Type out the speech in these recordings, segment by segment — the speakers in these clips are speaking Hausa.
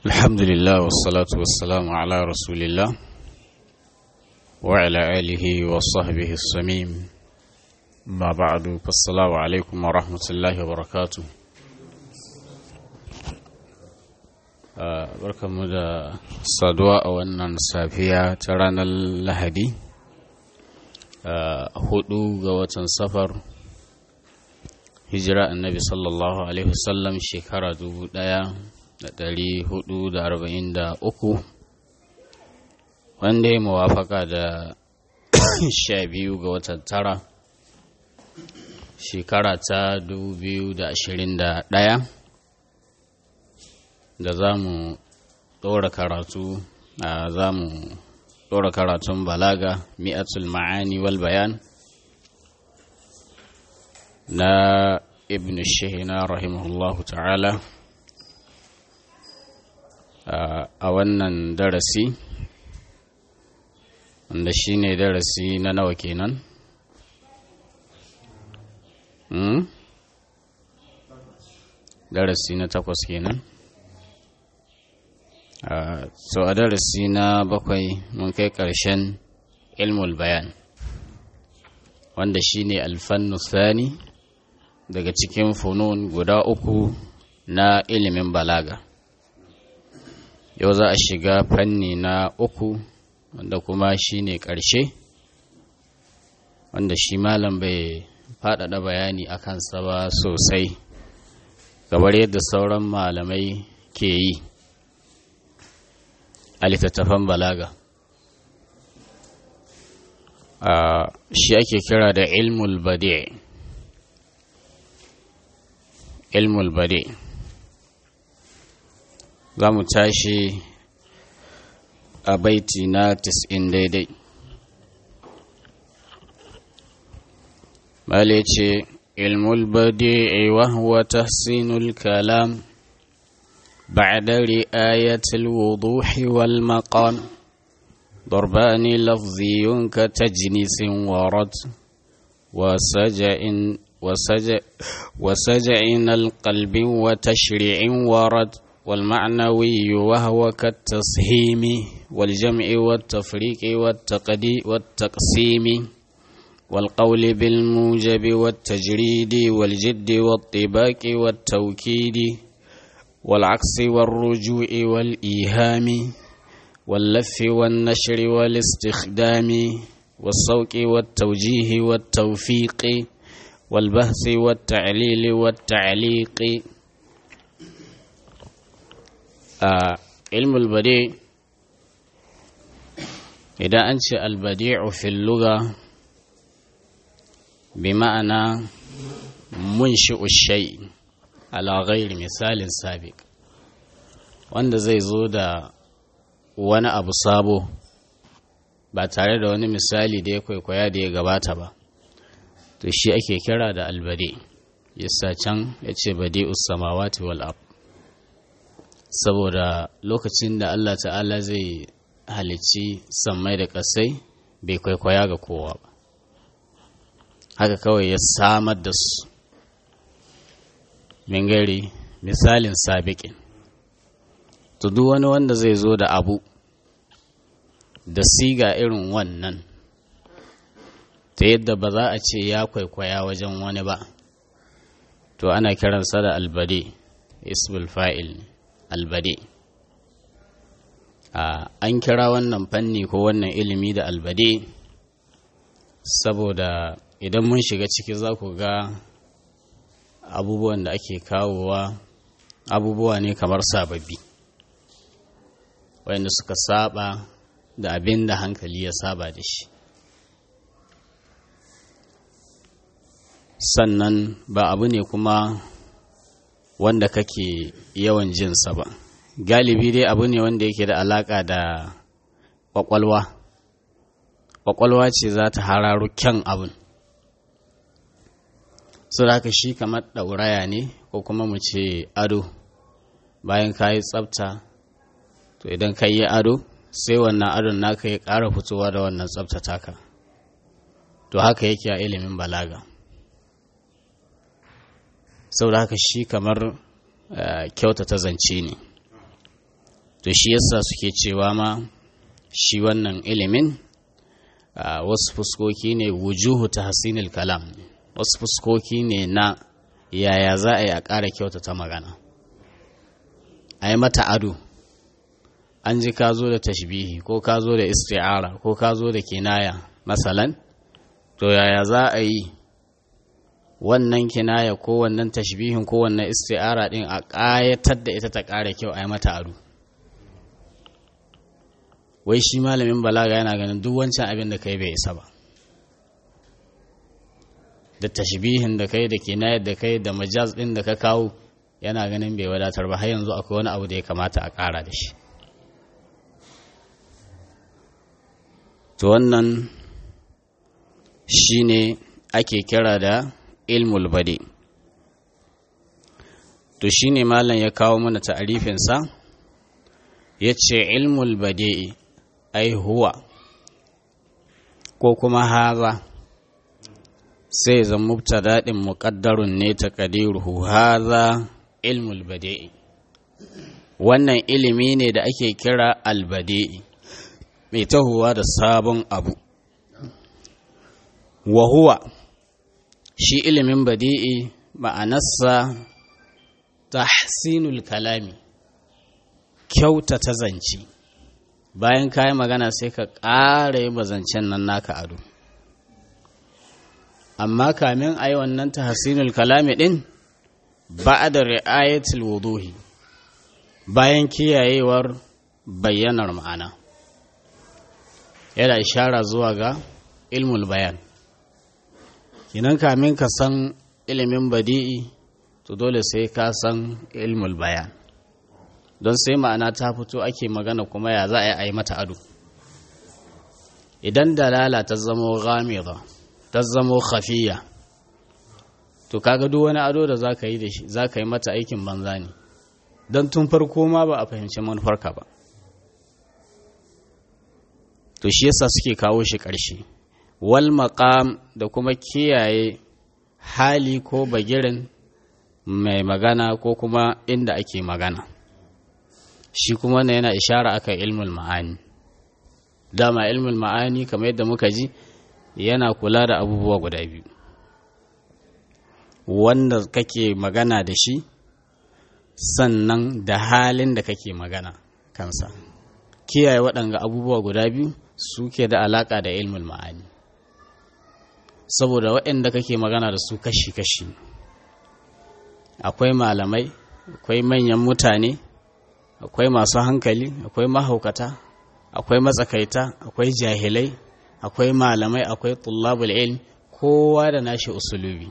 الحمد لله والصلاة والسلام على رسول الله وعلى آله وصحبه السميم ما بعد فالسلام عليكم ورحمة الله وبركاته barkanmu da saduwa a wannan safiya ta ranar lahadi hudu ga watan safar hijira annabi sallallahu alaihi wasallam shekara dubu daya da dari hudu da arba'in da uku wanda ya mawafaka da sha biyu ga watan tara shekara ta dubu biyu da ashirin da daya da za mu ɗora karatu a za mu ɗora karatun balaga mi'atul ma'ani wal bayan na ibn shihina rahimahullahu ta'ala a wannan darasi wanda shi ne darasi na nawa kenan darasi na takwas kenan so a darasi na bakwai mun kai ƙarshen ilmul bayan wanda shine alfannu thani daga cikin funun guda uku na ilimin balaga yau za a shiga fanni na uku wanda kuma shine ƙarshe wanda shi malam bai faɗaɗa bayani a kansa ba sosai kamar yadda sauran malamai ke yi a littattafan balaga shi ake kira da ilmul bade ilmul bade za mu tashi a baiti na tis'in daidai male ce ilmul bade wa huwa tahsinul kalam بعد رآية الوضوح والمقام ضربان لفظي كتجنيس ورد وسجع وسجع وسجع القلب وتشريع ورد والمعنوي وهو كالتصهيم والجمع والتفريق والتقدي والتقسيم والقول بالموجب والتجريد والجد والطباق والتوكيد والعكس والرجوع والإيهام واللف والنشر والاستخدام والصوك والتوجيه والتوفيق والبحث والتعليل والتعليق آه علم البديع إذا أنت البديع في اللغة بمعنى منشئ الشيء ala ghairi misalin sabiq wanda zai zo da wani abu sabo ba tare da wani misali da ya kwaikwaya da ya gabata ba to shi ake kira da albade yasa can ya ce bade samawati wal ab saboda lokacin da Allah ta'ala zai halicci sammai da ƙasai bai kwaikwaya ga kowa ba haka kawai ya samar da su min gari misalin sabiƙin to duk wani wanda zai zo da abu da siga irin wannan ta yadda ba za a ce ya kwaikwaya wajen wani ba to ana kiransa da albade ismul fa'il albade an kira wannan fanni ko wannan ilimi da albade saboda idan mun shiga ciki za ku ga abubuwan da ake kawowa abubuwa ne kamar sababbi wayanda suka saba da abin da hankali ya saba da shi sannan ba abu ne kuma wanda kake yawan jinsa ba galibi dai abu ne wanda yake da alaka da kwakwalwa kwakwalwa ce za ta hararo kyan abin su haka shi kamar ɗauraya ne ko kuma mu ce ado bayan ka yi tsafta to idan ka yi ado sai wannan adon naka ya ƙara fitowa da wannan tsafta taka to haka yake a ilimin balaga saboda haka shi kamar kyautata zance ne to shi yasa suke cewa ma shi wannan ilimin wasu fuskoki ne wujuhu ta hasinil kalam wasu fuskoki ne na yaya za a yi a ƙara kyautata magana a yi mata ado an ji ka zo da tashbihi ko ka zo da isti'ara ko ka zo da kinaya masalan to yaya za a yi wannan kinaya ko wannan tashbihin ko wannan isti'ara din a ƙayatar da ita ta ƙara kyau a yi mata ado wai shi malamin balaga yana ganin duk wancan abin da kai bai isa ba da tashbihin da kai da kinayar da kai da majaz din da ka kawo yana ganin bai wadatar ba har yanzu akwai wani abu da ya kamata a ƙara da shi to wannan shine ake kira da ilmul badi to shine malam ya kawo mana ta'arifinsa ya ce ilmul badi'i ai huwa ko kuma haza sai zan mubtada din muqaddarun ne taqdiruhu haza ilmul badi'i wannan ilimi ne da ake kira albadi'i mai tahowa da sabon abu wa huwa shi ilimin badi'i ma'anarsa tahsinul kalami kyautata zance bayan ka yi magana sai ka ƙara yi zancen nan naka ado amma kamin a yi wannan tahsinul kalami ɗin ba da ri'ayatul wuduhi bayan kiyayewar bayyanar ma'ana yana ishara zuwa ga ilmul bayan kinan kamin ka san ilimin badi'i to dole sai ka san ilmul bayan don sai ma'ana ta fito ake magana kuma ya za a yi mata ado idan dalala ta zamo ghamida ta zamo khafiya to kaga duk wani ado da zaka yi da shi zaka yi mata aikin banza ne don tun farko ma ba a fahimci manufarka ba to shi yasa suke kawo shi ƙarshe wal maqam da kuma kiyaye hali ko bagirin mai magana ko kuma inda ake magana shi kuma wannan yana ishara akan ilmul ma'ani dama ilmul ma'ani kamar yadda muka ji yana kula da abubuwa guda biyu wanda kake magana da shi sannan da halin da kake magana kansa kiyaye waɗanga abubuwa guda biyu suke da alaƙa da ilmul ma'ani saboda waɗanda kake magana da su kashi-kashi akwai malamai akwai manyan mutane akwai masu hankali akwai mahaukata akwai matsakaita akwai jahilai akwai malamai akwai tullabul ilm kowa da nashi usulubi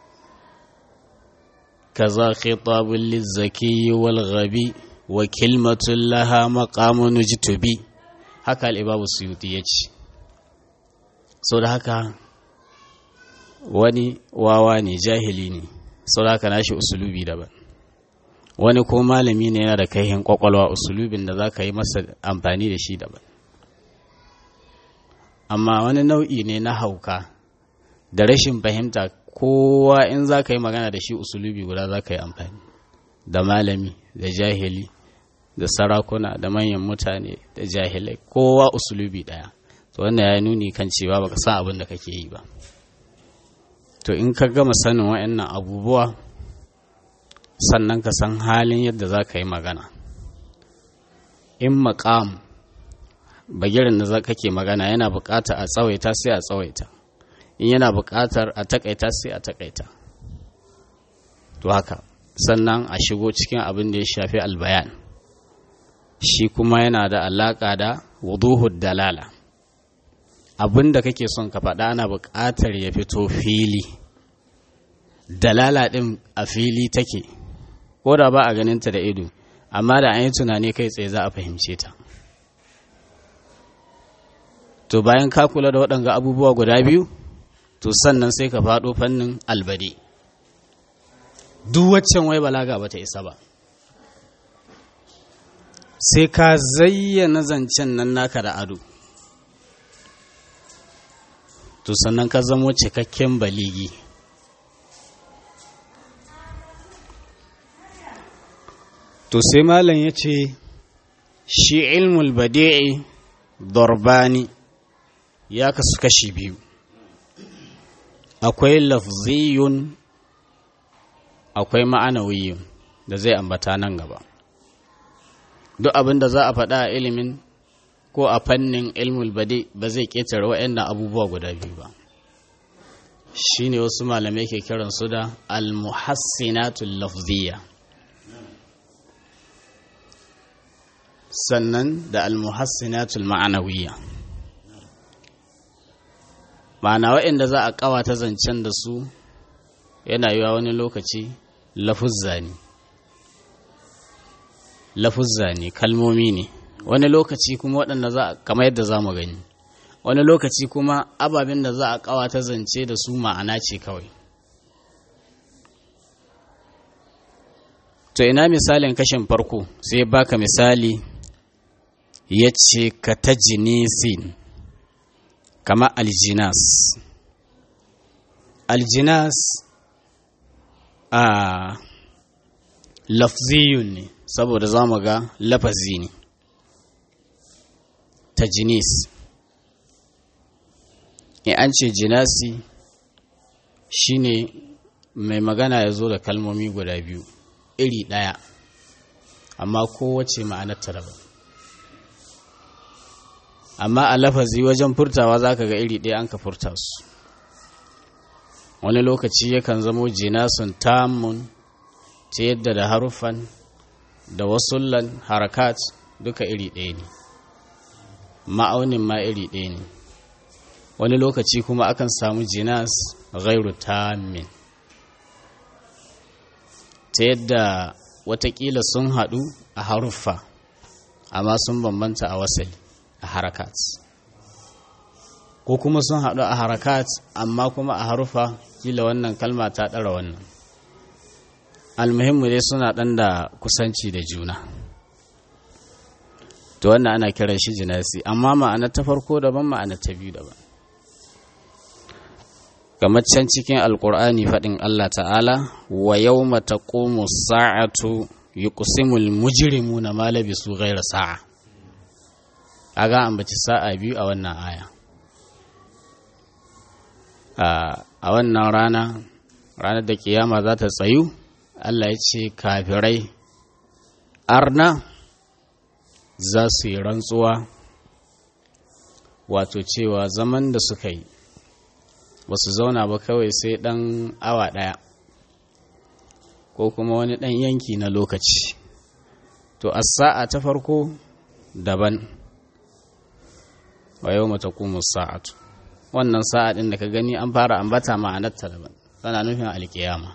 kaza khitabul lizzaki wal ghabi wa kilmatun laha maqamun jitubi haka al-ibabu suyuti yace so da haka wani wawa ne jahili ne sau da haka nashi usulubi daban wani ko malami ne yana da kaihin kwakwalwa usulubin da za ka yi masa amfani da shi daban amma wani nau'i ne na hauka da rashin fahimta kowa in za ka yi magana da shi usulubi guda za ka yi amfani da malami da jahili da sarakuna da manyan mutane da jahilai kowa usulubi ɗaya to wannan ya nuni kan cewa baka san abin da kake yi ba to in ka gama sanin wa'annan abubuwa sannan ka san halin yadda za ka yi magana in maƙam bagirin da za kake magana yana buƙatar a tsawaita sai a tsawaita in yana buƙatar a takaita sai a takaita to haka sannan a shigo cikin abin da ya shafi albayan shi kuma yana da alaƙa da wuduhud dalala abin da kake son ka faɗa ana buƙatar ya fito fili dalala ɗin a fili take ko da ba a ganinta da ido amma da an yi tunani kai tsaye za a fahimce ta to bayan ka kula da waɗanga abubuwa guda biyu to sannan sai ka faɗo fannin albade duk waccan wai balaga ba ta isa ba sai ka zayyana zancen nan naka da ado to sannan ka zamo cikakken baligi to sai malam ya ce shi ilmul badi'i dorbani ya kasu kashi biyu akwai lafziyun akwai ma'anawiyun da zai ambata nan gaba duk abin da za a faɗa a ilimin ko a fannin ilmul badi ba zai ƙetare waɗannan abubuwa guda biyu ba shi ne wasu malamai ke kiransu da almuhassinatul lafziya sannan da almuhassinatul ma'anawiyya ma'ana waɗanda za a ƙawata zancen da su yana yiwa wani lokaci lafuzza ne lafuzza ne kalmomi ne wani lokaci kuma waɗanda za a kamar yadda za mu gani wani lokaci kuma ababen da za a ƙawata zance da su ma'ana ce kawai to ina misalin kashin farko sai baka misali ya ce ka ta jinisin kama aljinas aljinas a lafziyun ne saboda za mu ga lafazi ne ta jinis in an ce jinasi shine mai magana ya zo da kalmomi guda biyu iri ɗaya amma kowace ma'anar ta daban amma a lafazi wajen furtawa za ka ga iri ɗaya an ka furta su wani lokaci yakan zamo jinasun tamun ta yadda da haruffan da wasullan harakat duka iri ɗaya ne ma'aunin ma iri ɗaya ne wani lokaci kuma akan samu jinas gairu tamin ta yadda watakila sun haɗu a haruffa amma sun bambanta a wasali a harakat ko kuma sun haɗu a harakat amma kuma a haruffa kila wannan kalma ta ɗara wannan almuhimmu dai suna ɗan da kusanci da juna to wannan ana kiran shi jinasi amma ma'ana ta farko daban ma'ana ta biyu daban kamar can cikin alkur'ani faɗin Allah ta'ala wa yau mata sa'atu yi kusimul mujirimu na malabi su gaira sa'a a ga ambaci sa'a biyu a wannan aya a wannan rana ranar da kiyama za ta tsayu Allah ya ce kafirai arna za su yi rantsuwa wato cewa zaman da suka yi ba su zauna ba kawai sai ɗan awa ɗaya ko kuma wani ɗan yanki na lokaci to a sa'a ta farko daban wa yau mata kuma sa'atu wannan sa'a ɗin da ka gani an fara ambata ma'anarta daban tana nufin alkiyama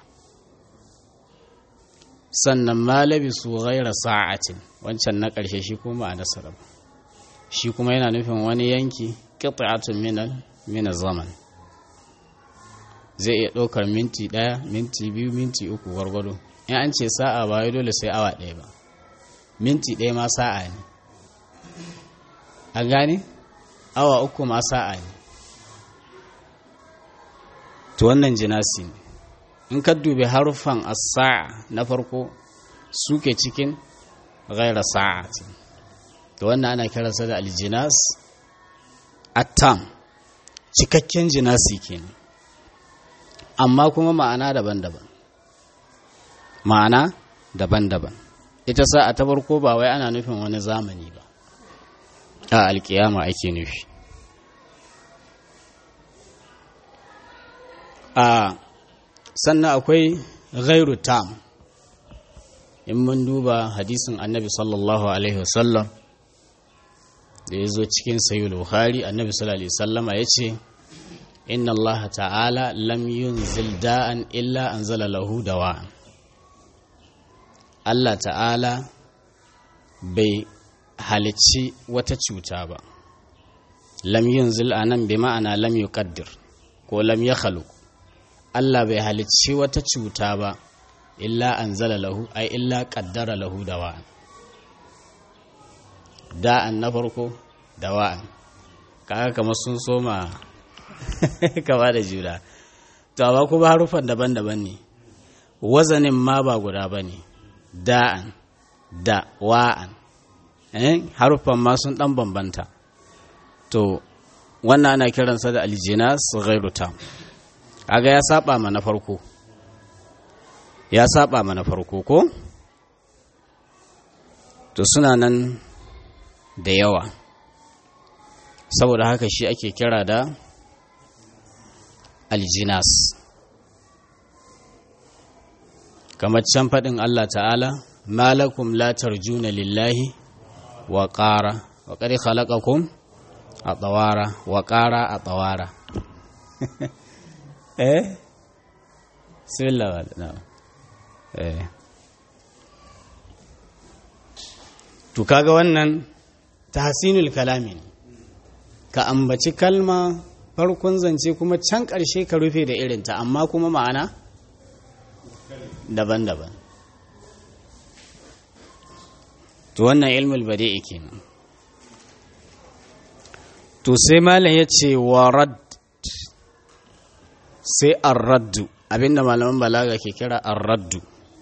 sannan malabi su gaira sa'atin wancan na ƙarshe shi kuma ma'anarsa daban shi kuma yana nufin wani yanki ƙita'atun mina zaman zai iya ɗaukar minti ɗaya minti biyu minti uku gwargwado in an ce sa'a ba wai dole sai awa ɗaya ba minti ɗaya ma sa'a ne an gane awa uku ma sa'a ne to wannan jinasi ne in ka dubi haruffan as-sa'a na farko suke cikin ghaira sa'ati to wannan ana kiransa da aljinas attam cikakken jinasi kenan amma kuma ma'ana daban-daban ma'ana daban-daban ita sa'a ta farko ba wai ana nufin wani zamani ba a alkiyama ake nufi a sannan akwai ghairu tam in mun duba hadisin annabi sallallahu alaihi wasallam da ya zo cikin sayi bukhari annabi sallallahu alaihi wasallama ya ce inna Allah ta'ala lam yunzil da'an illa anzala lahu dawa'an Allah ta'ala bai halicci wata cuta ba lam yunzil anan bi ma'ana lam yuqaddir ko lam yakhluq Allah bai halicci wata cuta ba illa anzala lahu ai illa qaddara lahu dawa'an da'an na farko dawa'an kaga kamar sun soma kama da juna to amma kuma harufan daban-daban ne wazanin ma ba guda ba ne da'an da wa'an eh haruffan ma sun dan bambanta to wannan ana kiransa da aljinas ghairu tam kaga ya saba ma na farko ya saba ma na farko ko to suna nan da yawa saboda haka shi ake kira da aljinas kamar can faɗin Allah ta'ala malakum la tarjuna lillahi wa ƙara wa ƙari khalaqakum a tsawara wa ƙara a tsawara eh silla na eh to kaga wannan tahsinul kalami ne ka ambaci kalma farkon zance kuma can ƙarshe ka rufe da irinta amma kuma ma'ana daban-daban to wannan ilmul badi'i kenan to sai malam ya ce wa rad sai arraddu abinda malaman balaga ke kira arraddu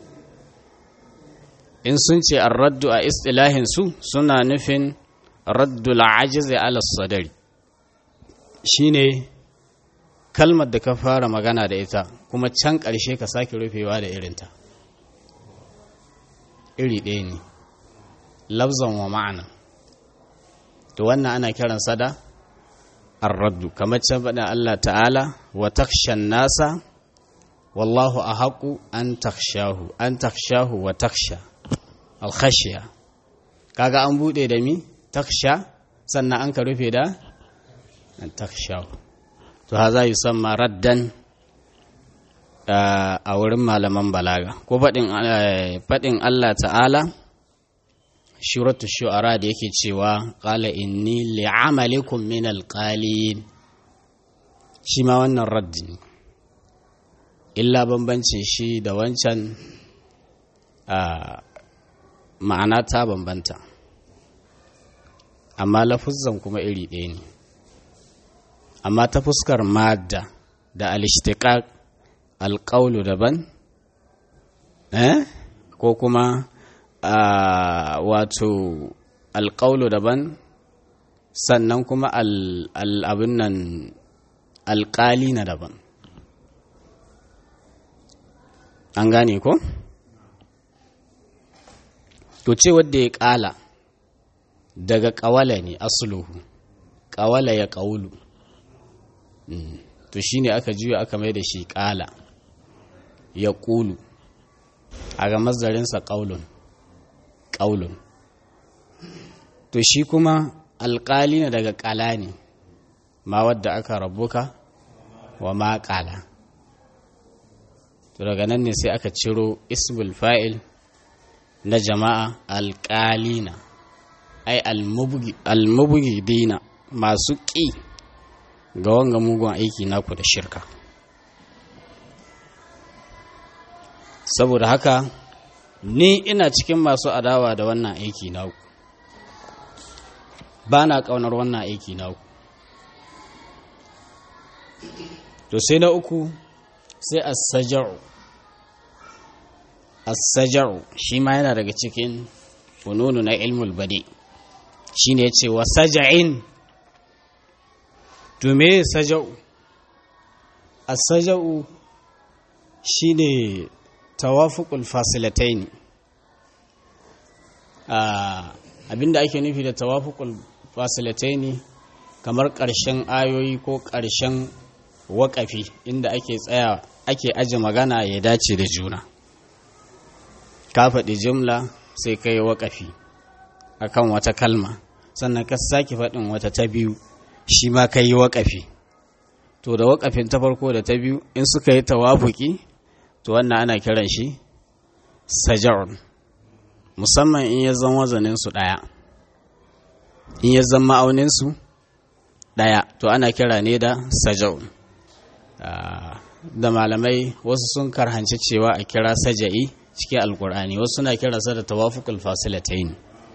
in sun ce arraddu a istilahin su suna nufin raddul ajiz ala sadari shine kalmar da ka fara magana da ita kuma can ƙarshe ka sake rufewa da irinta iri ɗaya ne lafzan wa ma'ana to wannan ana kiransa da arraddu kamar can faɗin Allah ta'ala wa takshan nasa wallahu a haƙu an takshahu an takshahu wa taksha alkhashiya kaga an buɗe da mi taksha sannan an ka rufe da an takshahu to ha za yi san raddan a wurin malaman balaga ko faɗin Allah ta'ala shuratu shu'ara da yake cewa qala inni li'amalikum min alqalin shi ma wannan raddi ne illa bambancin shi da wancan ma'ana ta bambanta amma lafuzzan kuma iri ɗaya ne amma ta fuskar madda da alishtiqaq alƙaulu daban eh ko kuma Uh, wato alƙaulu daban sannan kuma abin nan alƙali na daban an gane ko? to ce wadda ya ƙala daga ƙawala ne asuluhu ƙawala ya ƙaulu mm. to shi ne aka juya aka mai da shi ƙala ya ƙulu a ga mazdarinsa ƙaulun ƙaulun to shi kuma alƙali ne daga ƙala ne ma wadda aka rabuka wa ma ƙala to daga nan ne sai aka ciro ismul fa'il na jama'a alƙalina ai almubugi dina masu ƙi ga wanga mugun aiki naku da shirka saboda haka ni ina cikin masu adawa da wannan aiki naku ba na ƙaunar wannan aiki naku to sai na uku sai as-saja'u as-saja'u shi ma yana daga cikin fununu na ilmul badi shine yace wa saja'in to me saja'u as-saja'u shine tawafuqul fasilataini abinda ake nufi da tawafuqul fasilataini kamar ƙarshen ayoyi ko ƙarshen waƙafi inda ake tsaya ake aje magana ya dace da juna ka faɗi jumla sai ka yi waƙafi akan wata kalma sannan ka sake faɗin wata ta biyu shi ma ka yi waƙafi to da waƙafin ta farko da ta biyu in suka yi tawafuki to wannan ana kiran shi saja'un musamman in ya zan wazaninsu ɗaya in ya zan ma'auninsu ɗaya to ana kira ne da saja'un da malamai wasu sun karhanci cewa a kira saja'i cikin alkur'ani wasu suna kiransa da tawafukul fasilatain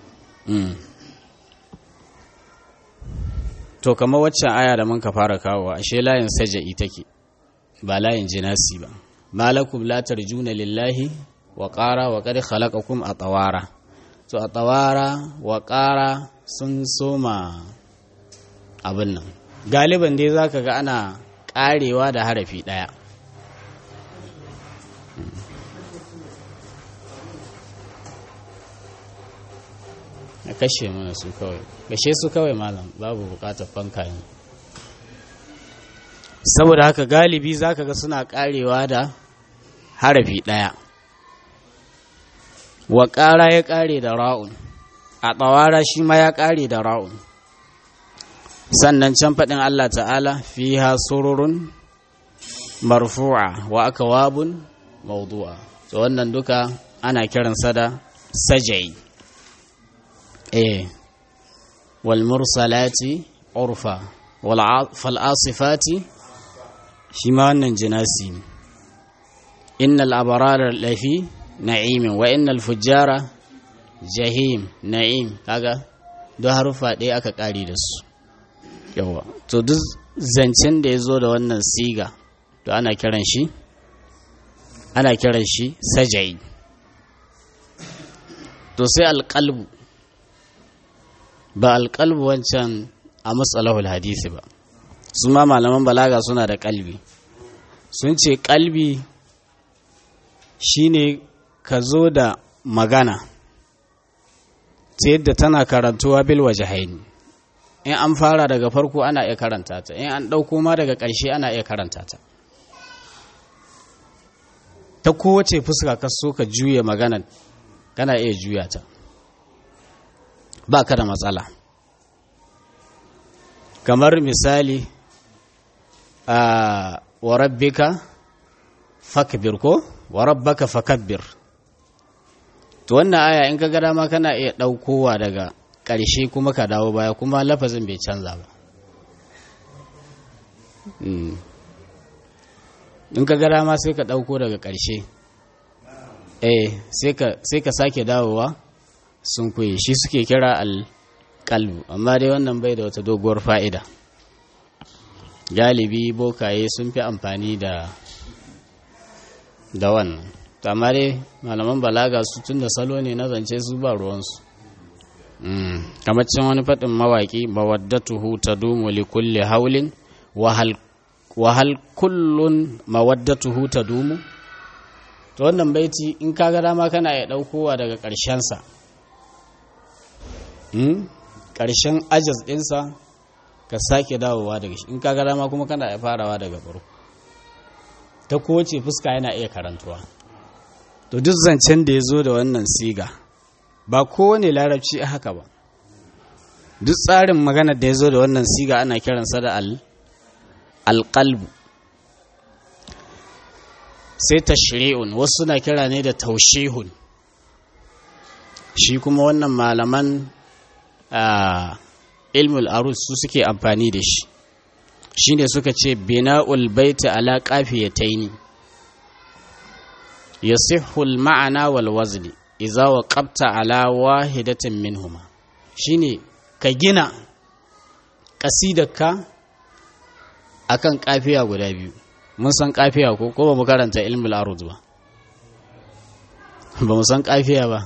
to kamar waccan aya da mun ka fara kawo ashe layin saja'i take ba layin jinasi ba malakum la tarjuna lillahi wa qara wa qad khalaqakum atawara to a tsawara wa ƙara sun soma abin nan galiban dai za ka ga ana ƙarewa da harafi ɗaya a kashe mana su kawai kashe su kawai malam babu bukatar fanka ne saboda haka galibi za ka ga suna ƙarewa da harafi ɗaya wa ƙara ya ƙare da ra'un a tsawara shi ma ya ƙare da ra'un sannan can faɗin Allah ta'ala fi ha sururun marfu'a wa aka wabun maudu'a to wannan duka ana kiransa da sajai eh wal mursalati urfa wal asifati shi ma wannan jinasi ne innal abarara lafi na'imin wa innal fujjara jahim na'im kaga don harufa ɗaya aka ƙari da su yawa to duk zancen da ya zo da wannan siga to ana kiran shi ana kiran shi sajai to sai alƙalbu ba alƙalbu wancan a matsalahul hadisi ba su ma malaman balaga suna da ƙalbi sun ce ƙalbi shine ka zo da magana ta yadda tana karantuwa bil wajahaini in an fara daga farko ana iya karanta ta in an ɗauko ma daga ƙarshe ana iya karanta ta ta kowace fuska ka so ka juya magana kana iya juya ta ba ka da matsala kamar misali a warabbika fakbir ko warabbaka fakabbir to wannan aya in ka ga dama kana iya ɗaukowa daga ƙarshe kuma ka dawo baya kuma lafazin bai canza ba in ka gara ma sai ka ɗauko daga ƙarshe eh sai ka sake dawowa sun kuye shi suke kira alƙalbu amma dai wannan bai da wata doguwar fa'ida galibi bokaye sun fi amfani da da wannan amma dai malaman balaga su tun da salo ne na zance su ba ruwansu kamar cin wani faɗin mawaƙi mawaddatuhu ta dumu li kulli haulin wahal kullun mawaddatuhu ta dumu to wannan baiti in ka ga dama kana ya ɗaukowa daga ƙarshensa ƙarshen ajas ɗinsa ka sake dawowa daga shi in ka ga dama kuma kana ya farawa daga farko ta kowace fuska yana iya karantuwa to duk zancen da ya zo da wannan siga ba kowane larabci a haka ba duk tsarin magana da ya zo da wannan siga ana kiransa da alƙalbu sai tashri'un wasu na kira ne da taushihun shi kuma wannan malaman ilmul arus su suke amfani da shi shi ne suka ce bina'ul baiti ala qafiyataini yasihhu al-ma'ana wal wazni iza wa ƙabta ala wahidatin minhuma shine ka gina ƙasidarka akan kafiya guda biyu mun san kafiya ko ko ba mu karanta ilmul arud ba ba mu san kafiya ba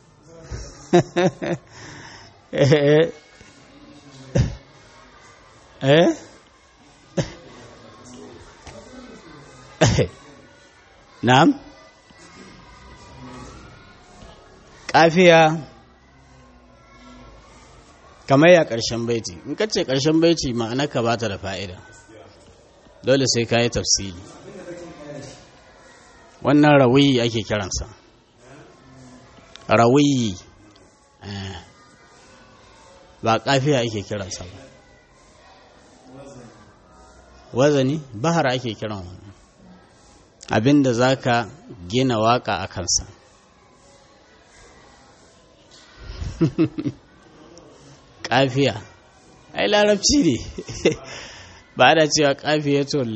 eh na'am kafiya kamar ya ƙarshen baiti in ka ce ƙarshen baiti ma'ana ka bata da fa'ida dole sai ka yi tafsiri wannan rawiyi ake kiransa rawiyi ba kafiya ake kiransa ba wazani bahar ake kiran wannan abinda za ka gina waka a kansa kafiya ai larabci ne ba da cewa kafiyatul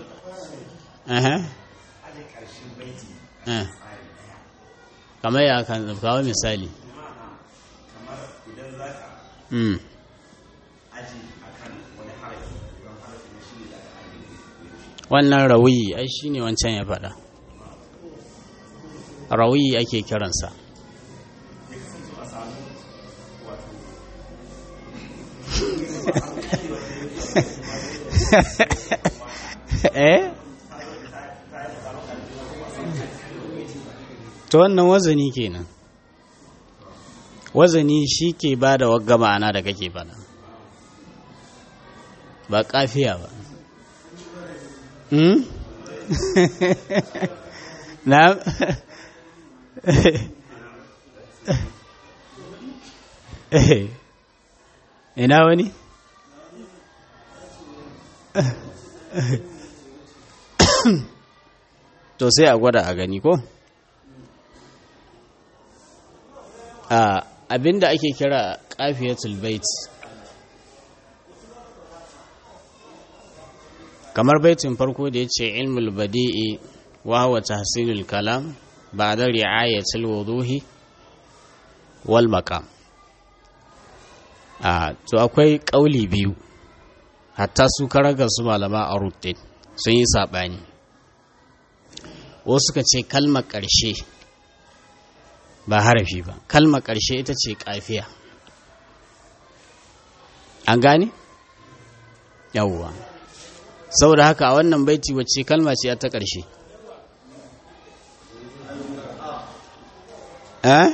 kamar ya kan kawo misali wannan rawiyi ai shi ne wancan ya faɗa rawiyi ake kiransa eh to wannan wazani kenan wazani shi ke ba da wagga ma'ana da kake fada ba kafiya ba hmm? na ina wani to sai a gwada a gani ko a abinda ake kira kafiyatul bait kamar baitin farko da ya ce ilmul badi'i wa huwa tahsilul kalam ba'da ri'ayatul wuduhi wal maqam a to akwai kauli biyu hatta su karaga su malama a rutin sun yi saɓani wasu suka ce kalmar ƙarshe ba harafi ba kalmar ƙarshe ita ce ƙafiya an gane? yawwa saboda haka a wannan baiti wacce kalma ce ta ƙarshe eh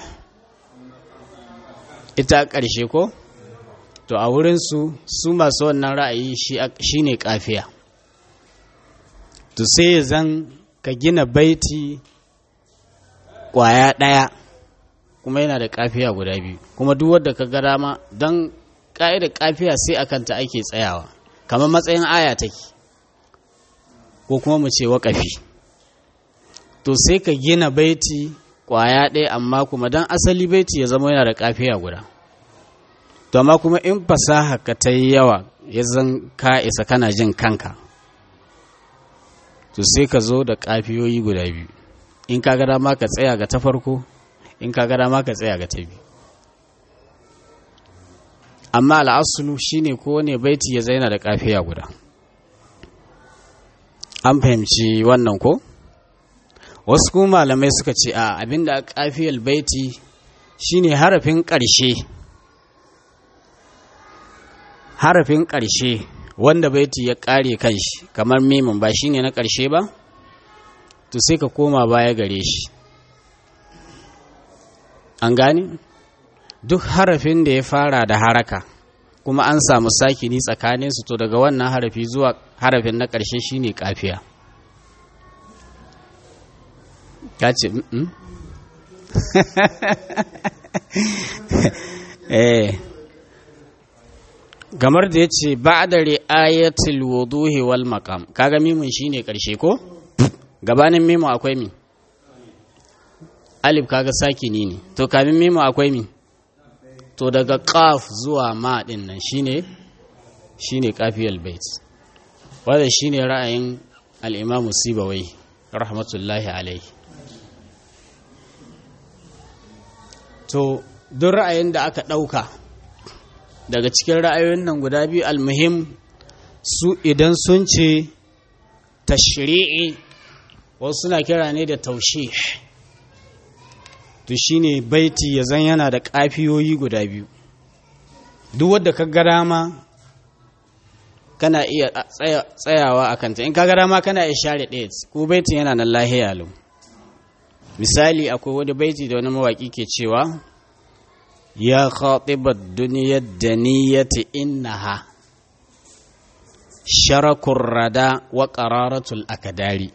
ita ƙarshe ko? to a wurinsu su masu wannan ra'ayi shi ne kafiya to sai zan ka gina baiti kwaya ɗaya kuma yana da kafiya guda biyu kuma duk wadda ka ga dama don ƙa'idar kafiya sai a kanta ake tsayawa kamar matsayin aya take ko kuma mu ce waƙafi to sai ka gina baiti kwaya ɗaya amma kuma don asali baiti ya zama yana da kafiya guda to amma kuma in fasaha ka ta yi yawa ya zan ka isa kana jin kanka to sai ka zo da kafiyoyi guda biyu in ka ga dama ka tsaya ga ta farko in ka ga dama ka tsaya ga ta biyu amma al'asulu shine ko ne baiti ya zaina da kafiya guda an fahimci wannan ko wasu kuma malamai suka ce a abinda kafiyar baiti shine harafin ƙarshe harafin ƙarshe wanda baiti ya ƙare kanshi kamar mimin ba shine na ƙarshe ba to sai ka koma baya gare shi an gane duk harafin da ya fara da haraka kuma an samu sakini tsakaninsu to daga wannan harafi zuwa harafin na ƙarshe shine kafiya ka ce eh gamar da ya ce ba da ri'ayatul wuduhi wal maqam kaga mimun shine karshe ko gabanin mimu akwai mi alif kaga sakini ne to kamin mimu akwai mi to daga qaf zuwa ma din nan shine shine kafiyal bait wanda shine ra'ayin al-imam sibawai rahmatullahi alaihi to duk ra'ayin da aka ɗauka daga cikin ra'ayoyin nan guda biyu almuhim su idan sun ce tashri'i wasu suna kira ne da taushe to shine baiti ya zan yana da ƙafiyoyi guda biyu duk wadda ka ga dama kana iya tsayawa a kanta in ka ga dama kana iya share ɗaya ko baitin yana nan lahiya lau misali akwai wani baiti da wani mawaƙi ke cewa ya khatibar duniyar da niyyati innaha sharakun rada wa ƙararatul akadari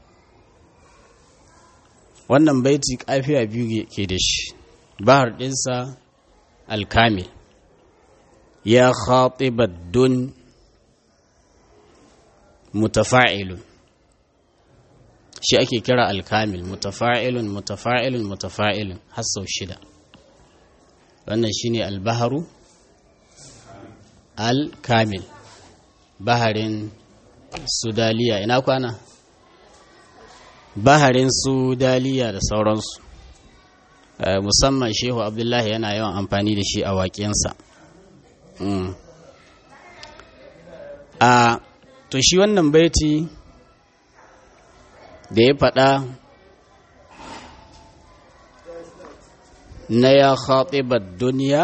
wannan baiti kafiya biyu ke da shi bahar ɗinsa alkamil ya khatibar dun mutafa'ilun shi ake kira alkamil mutafa'ilun mutafa'ilun mutafa'ilun har sau shida wannan shine albaharu alkamil baharin sudaliya ina kwana baharin sudaliya da sauransu musamman shehu abdullahi yana yawan amfani da shi a waƙensa a to shi wannan baiti da ya faɗa na ya khatibar duniya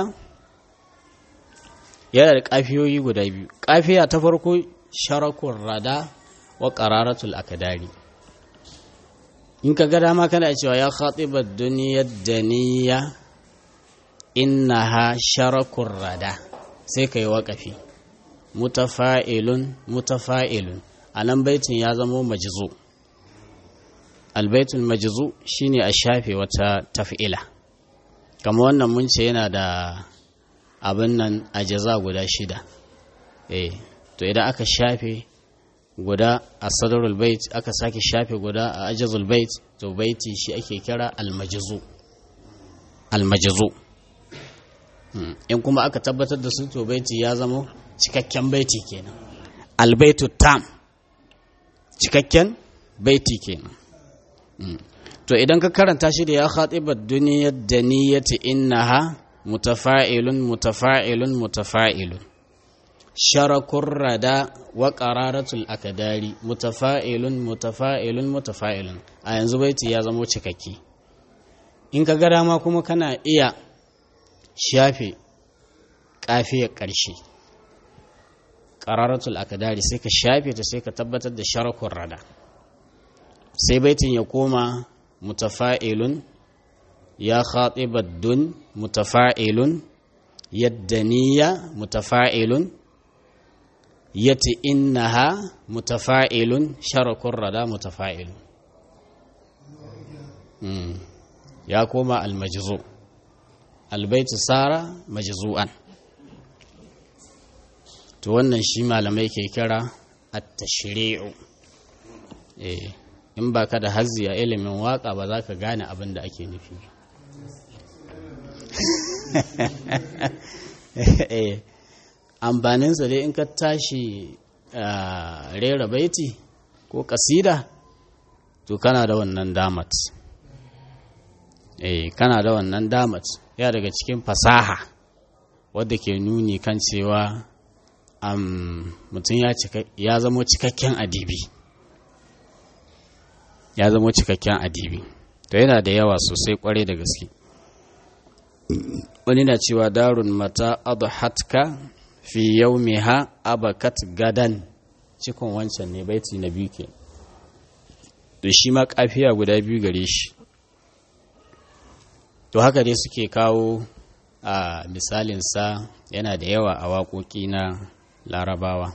yana da kafiyoyi guda biyu kafiya ta farko sharakun rada wa qararatul akadari in ka ga dama kana cewa ya khatibar duniyar daniya innaha sharakun rada sai ka yi waƙafi mutafa'ilun mutafa'ilun a nan baitin ya zamo majizu albaitul majizu shine a shafe wata taf'ila kama wannan mun ce yana da abin nan a jaza guda shida eh to idan aka shafe guda a sadarul bait aka sake shafe guda a ajazul bait to baiti shi ake kira almajizu almajizu in kuma aka tabbatar da su to baiti ya zama cikakken baiti kenan albaitu tam cikakken baiti kenan to idan ka karanta shi da ya khatibar duniyar da niyyati innaha mutafa'ilun mutafa'ilun mutafa'ilun sharakun rada wa qararatul akadari mutafa'ilun mutafa'ilun mutafa'ilun a yanzu baiti ya zama cikakke in ka ga dama kuma kana iya shafe kafiyar ƙarshe ƙararatul akadari sai ka shafe ta sai ka tabbatar da sharakun rada sai baitin ya koma mutafa'ilun ya khatibar dun mutafa'ilun yadda niyya mutafa'ilun yati innaha mutafa'ilun sharakun rada mutafa'ilun ya koma almajizu albaitu sara majzu'an to wannan shi malamai ke kira at-tashri'u eh in baka da hazzi a ilimin waka ba za ka gane abin da ake nufi eh amfaninsa dai in ka tashi rera baiti ko kasida to kana da wannan damat eh kana da wannan damat ya daga cikin fasaha wadda ke nuni kan cewa mutum ya zama cikakken adibi ya zama cikakken adibi to yana da yawa sosai kwarai da gaske wani na cewa darun mata adhatka fi yaumiha abakat gadan cikon wancan ne baiti na biyu ke to shi ma kafiya guda biyu gare shi to haka dai suke kawo a misalinsa yana da yawa a waƙoƙi na larabawa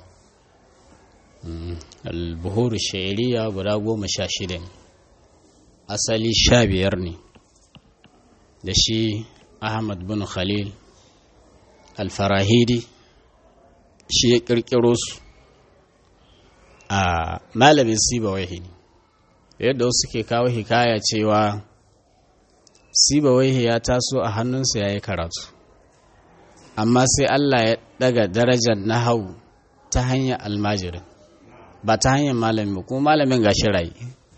albuhuru sha'iriya guda goma sha shida ne asali sha biyar ne da shi ahmad bin khalil alfarahidi shi ya ƙirƙiro su a malamin sibawaihi ne yadda wasu ke kawo hikaya cewa sibawaihi ya taso a hannunsa ya yi karatu amma sai allah ya daga darajar nahau ta hanyar almajirin ba ta hanyar malamin ba kuma malamin ga rayu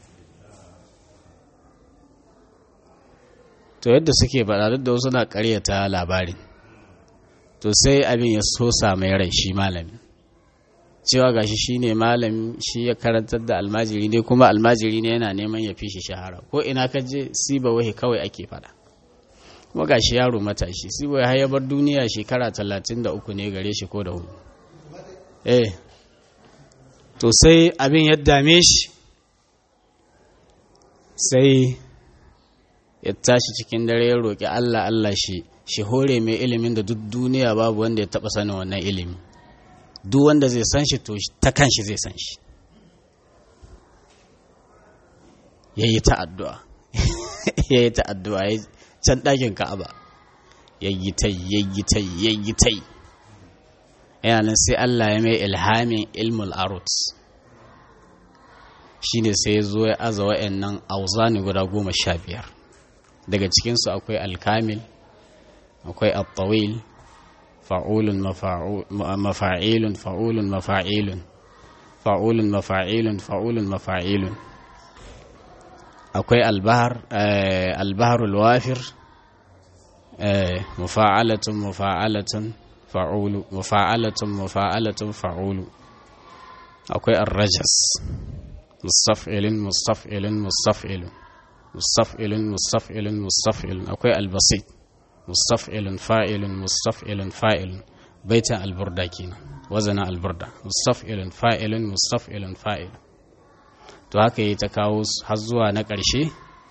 to yadda suke faɗa duk da wasu na ƙaryata labarin to sai abin ya so mai rai shi malamin cewa gashi shi ne malami shi ya karantar da almajiri ne kuma almajiri ne yana neman ya fi shi shahara ko ina ka je siba wahi kawai ake faɗa kuma gashi yaro matashi siba ya bar duniya shekara talatin da uku ne gare shi ko da hudu eh to sai abin ya dame shi sai ya tashi cikin dare ya roƙi Allah Allah shi shi hore mai ilimin da duk duniya babu wanda ya taɓa sanin wannan ilimi duk wanda zai san shi to ta kan shi zai san shi ya yi ta addu'a ya yi ta addu'a ya can ɗakin ka'aba ya yi ta ya yi ta ya yi ta yana nan sai Allah ya mai ilhamin ilmul arut shi ne sai ya zo ya aza wa'annan auzani guda goma sha biyar daga cikinsu akwai alkamil akwai attawil fa'ulun mafa'ilun fa'ulun mafa'ilun fa'ulun mafa'ilun fa'ulun mafa'ilun akwai albahar albaharul wafir mufa'alatun mufa'alatun fa'ulu mufa'alatun mufa'alatun fa'ulu akwai arrajas mustaf'ilin mustaf'ilin mustaf'ilin mustaf'ilin mustaf'ilin mustaf'ilin akwai albasit mustaf'ilun fa'ilun mustaf'ilun fa'ilun baitan alburda kenan wazanin alburda mustaf'ilun fa'ilun mustaf'ilun fa'il to haka yi ta kawo har zuwa na ƙarshe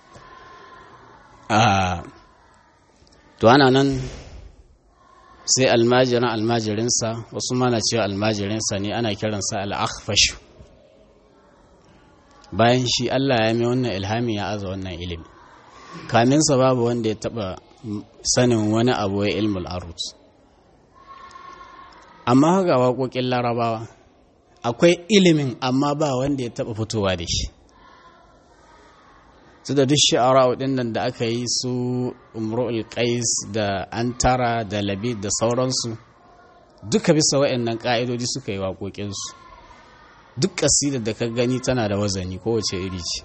to ana nan sai almajirin almajirinsa wasu mana cewa almajirinsa ne ana kiransa al'akhfashu bayan shi Allah ya mai wannan ilhami ya aza wannan ilimi kaminsa babu wanda ya taba sanin wani abu ya ilmul arut amma haka waƙoƙin larabawa akwai ilimin amma ba wanda ya taba fitowa da shi su da duk sha'ara ɗin nan da aka yi su umru'ul qais da antara da labid da sauransu duka bisa wa'annan ƙa'idodi suka yi waƙoƙinsu duk ƙasidar da ka gani tana da wazani kowace iri ce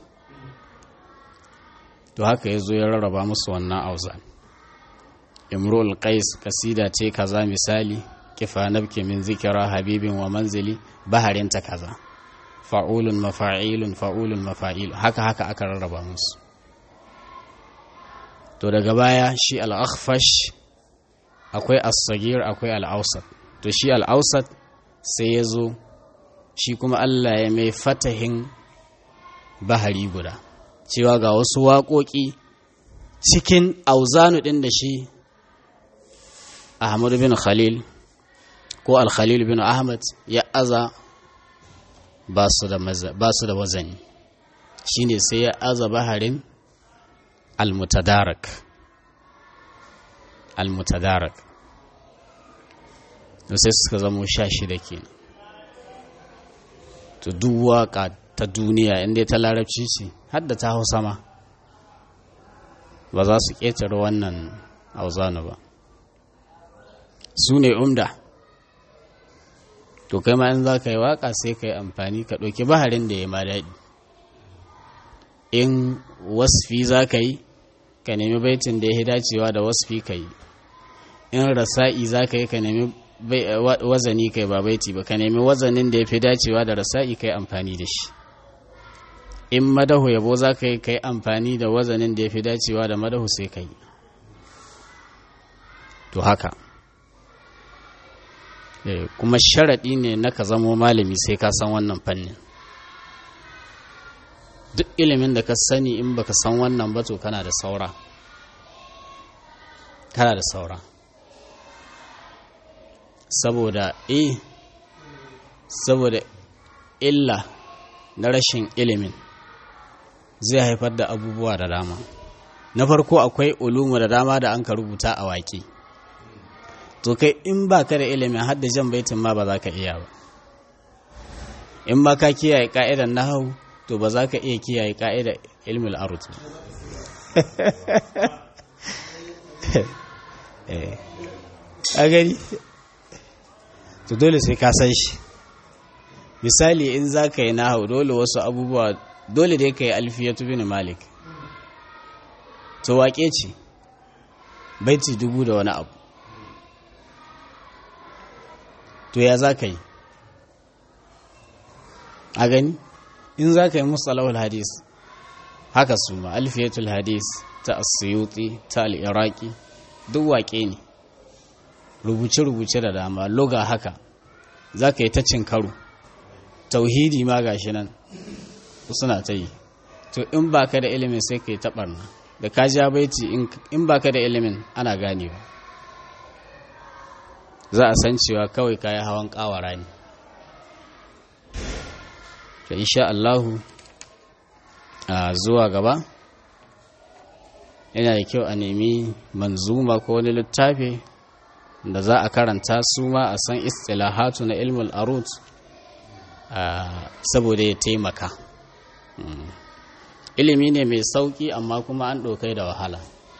to haka ya zo ya rarraba musu wannan auzan imru'ul qais kasida ce kaza misali kifa nabki min zikira habibin wa manzili baharinta kaza fa'ulun mafa'ilun fa'ulun mafa'il haka haka aka rarraba musu to daga baya shi al-akhfash akwai as-sagir akwai al-awsat to shi al-awsat sai ya zo shi kuma Allah ya mai fatahin bahari guda cewa ga wasu waƙoƙi cikin auzanu ɗin da shi Ahmad bin Khalil ko Al-Khalil bin Ahmad ya aza ba su da wazani shi ne sai ya aza baharin Al-Mutadarak Al-Mutadarak da sai suka zamo sha shida kenan to duk waka ta duniya inda ta larabci ce hadda ta hausa ma ba za su ƙetare wannan auzanu ba su ne umda to kai ma in za ka yi waka sai ka yi amfani ka ɗauki baharin da ya ma daɗi in wasfi za ka yi ka nemi baitin da ya dacewa da wasfi ka yi in rasa'i za ka yi ka nemi wazani kai ba baiti ba ka nemi wazanin da ya fi dacewa da rasa'i kai amfani da shi in madahu yabo za ka yi kai amfani da wazanin da ya fi dacewa da madahu sai ka yi to haka kuma sharaɗi ne na ka zamo malami sai ka san wannan fannin duk ilimin da ka sani in baka san wannan ba to kana da saura kana da saura saboda e saboda illa na rashin ilimin zai haifar da abubuwa da dama na farko akwai ulumu da dama da an ka rubuta a waƙe to kai in ba ka da ilimin hadda jan baitin ma ba za ka iya ba in ba ka kiyaye ka'idan nahau to ba za ka iya kiyaye ka'idar ilmul arut a gani to dole sai ka san shi misali in za ka yi nahau dole wasu abubuwa dole dai ka yi alfiyatu bin malik to waƙe ce baiti dubu da wani abu to ya za ka yi a gani in za ka yi musalawar hadis haka su ma alfiyatul hadis ta asiyuti ta al'iraki duk waƙe ne rubuce-rubuce da dama loga haka za ka yi ta cin karo tauhidi ma gashi nan suna ta yi to in ba ka da ilimin sai ka yi taɓarna da ka ja baiti in ba ka da ilimin ana ganewa za a san cewa kawai kayi hawan ƙawara ne to insha Allahu a zuwa gaba yana da kyau a nemi manzuma ko wani littafi da za a karanta su ma a san istilahatu na ilmul arut saboda ya taimaka ilimi ne mai sauki amma kuma an ɗaukai da wahala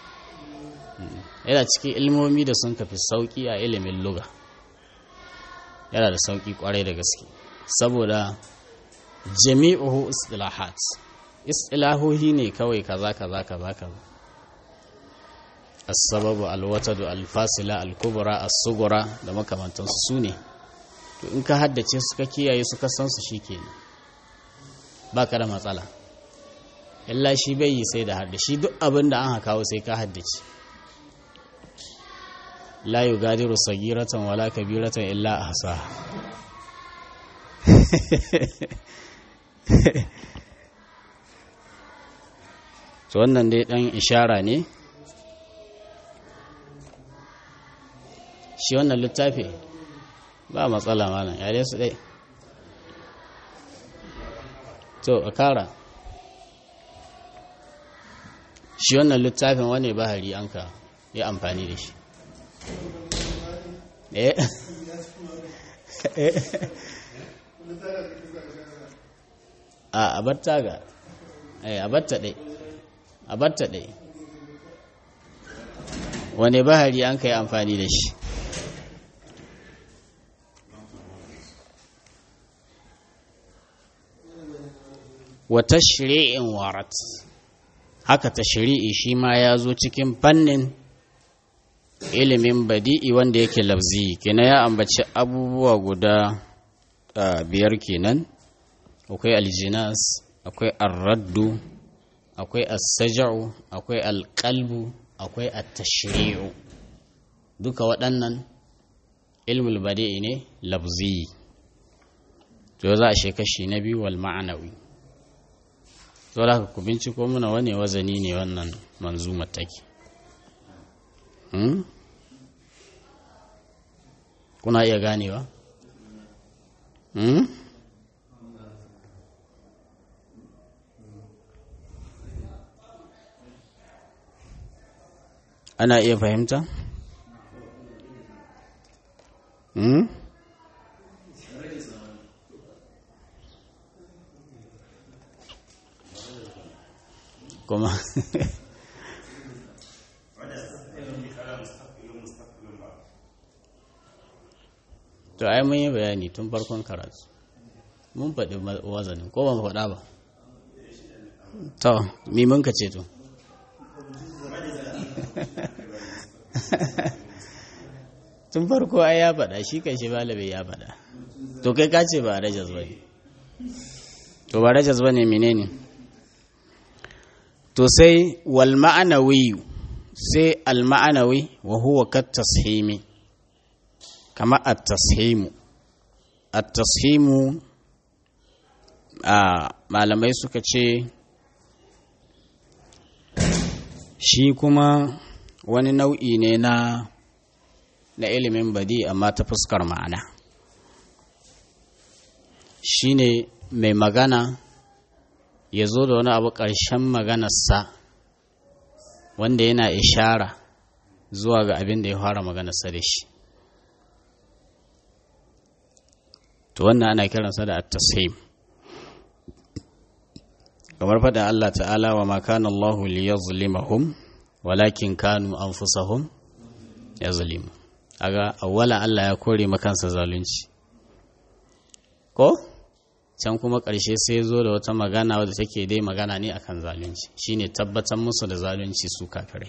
yana cikin ilmomi da sun kafi sauki a ilimin luga yana da sauki kwarai da gaske saboda jami'uhu istilahat istilahohi ne kawai kaza kaza kaza kaza as-sababu al-watadu al-fasila al-kubra as-sughra da makamantansu su ne to in ka haddace su ka kiyaye su ka san su shikenan baka da matsala illa shi bai yi sai da hadda shi duk abin da an kawo sai ka haddace la yugadiru sagiratan wala kabiratan illa ahsa to wannan dai dan ishara ne shi wannan littafi ba matsala malam ya su dai to a kara shi wannan littafin wane bahari an ka yi amfani da shi a abatta ga abatta ɗai abatta ɗai wane bahari an ka yi amfani da shi wata shiri'in warat haka ta shiri'i shi ma ya zo cikin fannin ilimin badi'i wanda yake lafzi kenan ya ambaci abubuwa guda biyar kenan akwai aljinas akwai arraddu akwai assaja'u akwai alƙalbu akwai attashri'u duka waɗannan ilmul badi'i ne lafzi to za a kashi na biyu wal ma'anawi to da ku binciko muna wane wazani ne wannan manzumar take kuna iya ganewa ana iya fahimta kuma to ai mun yi bayani tun farkon karatu mun faɗi wazanin ko ban faɗa ba to mi mun ka ce to tun farko ai ya faɗa shi kan shi balabe ya faɗa to kai ka ce ba rajas ba ne to ba rajas ba ne menene to sai wal ma'anawi sai al ma'anawi wa huwa kat tashimi kama at-tashimu at-tashimu a malamai suka ce shi kuma wani nau'i ne na na ilimin badi amma ta fuskar ma'ana shi ne mai magana ya zo da wani abu ƙarshen maganarsa wanda yana ishara zuwa ga abin da ya fara maganarsa da shi to wannan ana kiransa da at-tasheem kamar faɗin Allah ta'ala wa ma kana Allah liyazlimahum walakin kanu anfusahum yazlimu aga awwala Allah ya kore makansa zalunci ko can kuma ƙarshe sai zo da wata magana wadda take dai magana ne akan zalunci shine tabbatar musu da zalunci su kafirai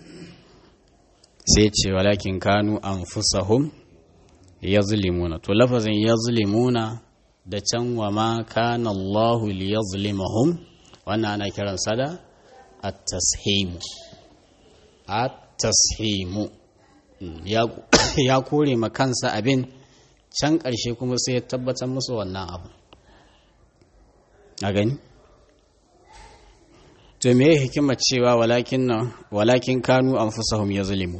sai ce walakin kanu anfusahum yazlimuna to lafazin yazlimuna da can wa ma kana Allah liyazlimahum wannan ana kiransa da at-tashimu at-tashimu ya kore ma kansa abin can ƙarshe kuma sai ya tabbatar musu wannan abu a gani to me hikimar cewa walakin nan walakin kanu anfusahum yazlimun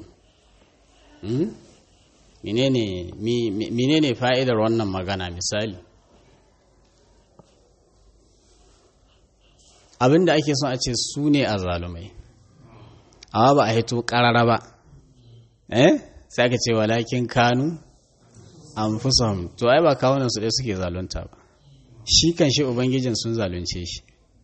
menene menene fa'idar wannan magana misali abin da ake son a ce su ne a zalumai amma ba a hito ƙarara ba eh sai aka ce walakin kanu an to ai ba kawunan su ɗaya suke zalunta ba shi kan shi ubangijin sun zalunce shi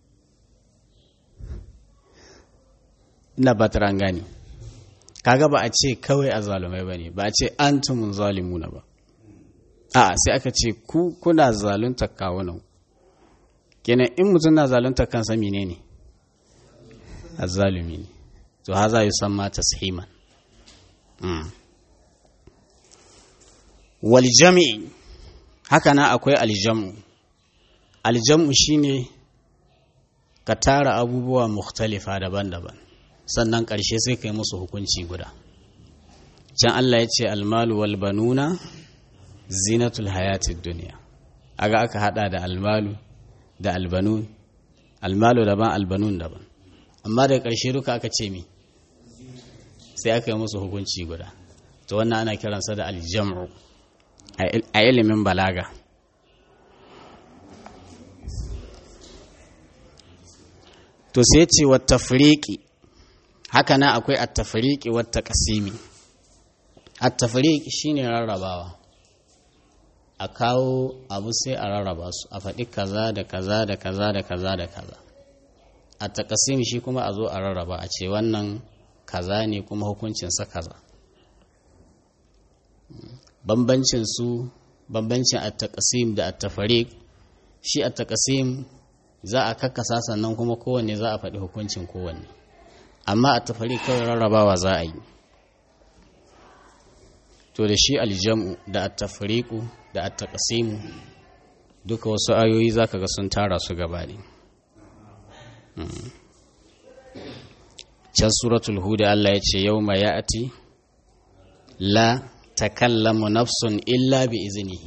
ina ba taran gani kaga ba a ce kawai a zalumai ba ne ba a ce an tumun zalimuna ba a sai aka ce ku kuna zalunta kawunan kenan in mutum na zalunta kansa mine ne azzalumi ne to haza yi san ma tashiman wal jami'i haka na akwai aljamu aljamu shine ka tara abubuwa mukhtalifa daban-daban sannan ƙarshe sai ka yi musu hukunci guda can Allah ya ce almalu wal banuna zinatul hayatid duniya aga aka hada da almalu da albanun almalu daban albanun daban amma daga ƙarshe duka aka ce mi sai aka yi musu hukunci guda to wannan ana kiransa da aljam'u a ilimin balaga to sai ce wa tafriqi haka na akwai at-tafriqi wa taqsimi at-tafriq shine rarrabawa a kawo abu sai a rarraba su a faɗi kaza da kaza da kaza da kaza da kaza a taqsim shi kuma a zo a rarraba a ce wannan kaza ne kuma hukuncinsa kaza bambancin su bambancin at-taqsim da at-tafriq shi at-taqsim za a kakkasa sannan kuma kowanne za a faɗi hukuncin kowanne amma at-tafriq kawai rarrabawa za a yi to da shi aljam'u da at-tafriqu da at-taqsimu duka wasu ayoyi zaka ga sun tara su gaba ne can suratul hud Allah ya ce yawma ya'ti la takallamu nafsun illa bi iznihi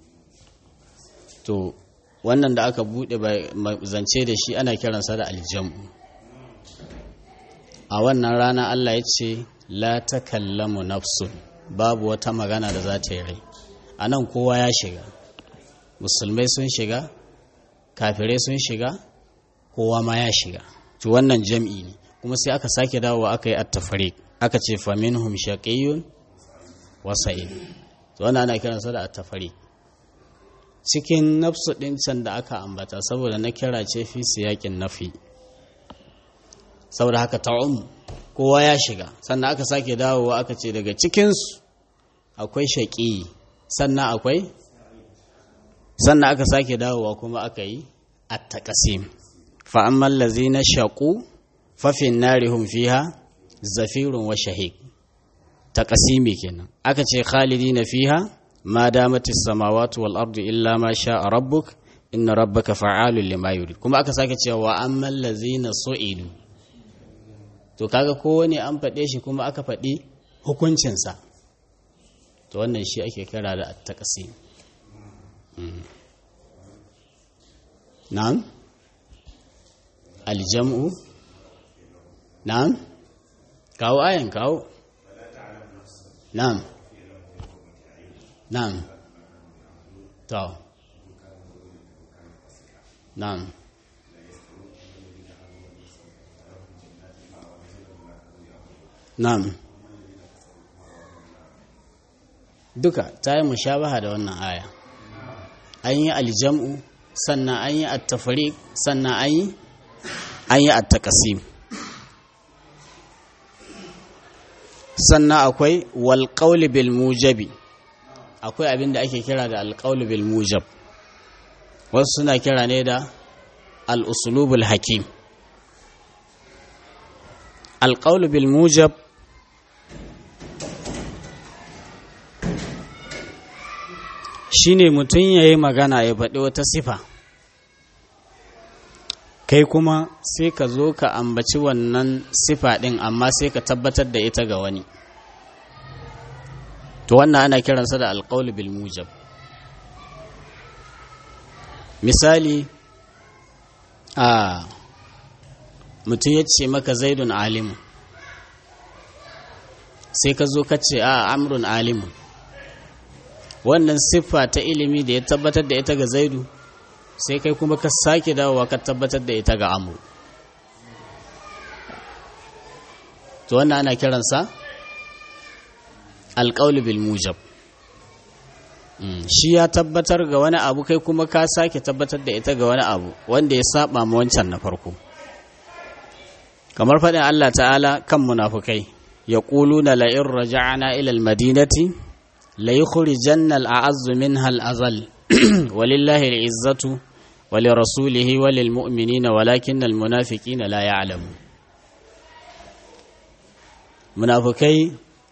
to wannan da aka bude zance da shi ana kiransa da aljam'u a wannan rana Allah ya ce la takallamu nafsun babu wata magana da za ta yi rai a nan kowa ya shiga musulmai sun shiga kafirai sun shiga kowa ma ya shiga to wannan jam'i ne kuma sai aka sake dawowa aka yi attafariq aka ce faminhum shaqiyyun wa sa'id to wannan ana kiransa da attafariq cikin nafsu ɗin can da aka ambata saboda na kira ce fi siyakin nafi saboda haka ta'um kowa ya shiga sannan aka sake dawowa aka ce daga cikinsu akwai shaƙi sannan akwai sannan aka sake dawowa kuma aka yi attaqasim fa amman lazina shaqu fa fi narihum fiha zafirun wa shahiq taqasimi kenan aka ce khalidina fiha ma damat as-samawati wal ardu illa ma sha'a rabbuk inna rabbaka fa'alun lima yurid kuma aka sake cewa wa amman lazina su'idu to kaga kowane an faɗe shi kuma aka faɗi hukuncinsa to wannan shi ake kira da attaqasim na'am aljam'u na'am kawo ayan kawo na'am na'am to na'am na'am duka ta yi mushabaha da wannan aya an yi aljam'u sannan an yi attafariq sannan an yi an yi attaqasim sannan akwai walƙauli bil mujabi akwai abin da ake kira da alƙauli bil mujab wasu suna kira ne da al'usulubul hakim alƙauli bil mujab shi ne mutum ya yi magana ya faɗi wata sifa kai kuma sai ka zo ka ambaci wannan sifa ɗin amma sai ka tabbatar da ita ga wani to wannan ana kiransa da alƙaul bil mujab misali a mutum ya ce maka zaidun alimu sai ka zo ka ce a amrun alimu wannan siffa ta ilimi da ya tabbatar da ita ga zaidu sai kai kuma ka sake dawowa ka tabbatar da ita ga amru to wannan ana kiransa alƙaulu bil mujab shi ya tabbatar ga wani abu kai kuma ka sake tabbatar da ita ga wani abu wanda ya saba ma wancan na farko kamar faɗin Allah ta'ala kan munafukai ya na la'in raja'ana ilal madinati la yukhrijanna al'azzu minha al'azal walillahi al'izzatu walirasulihi walilmu'minina walakin almunafiqina la ya'lamu munafukai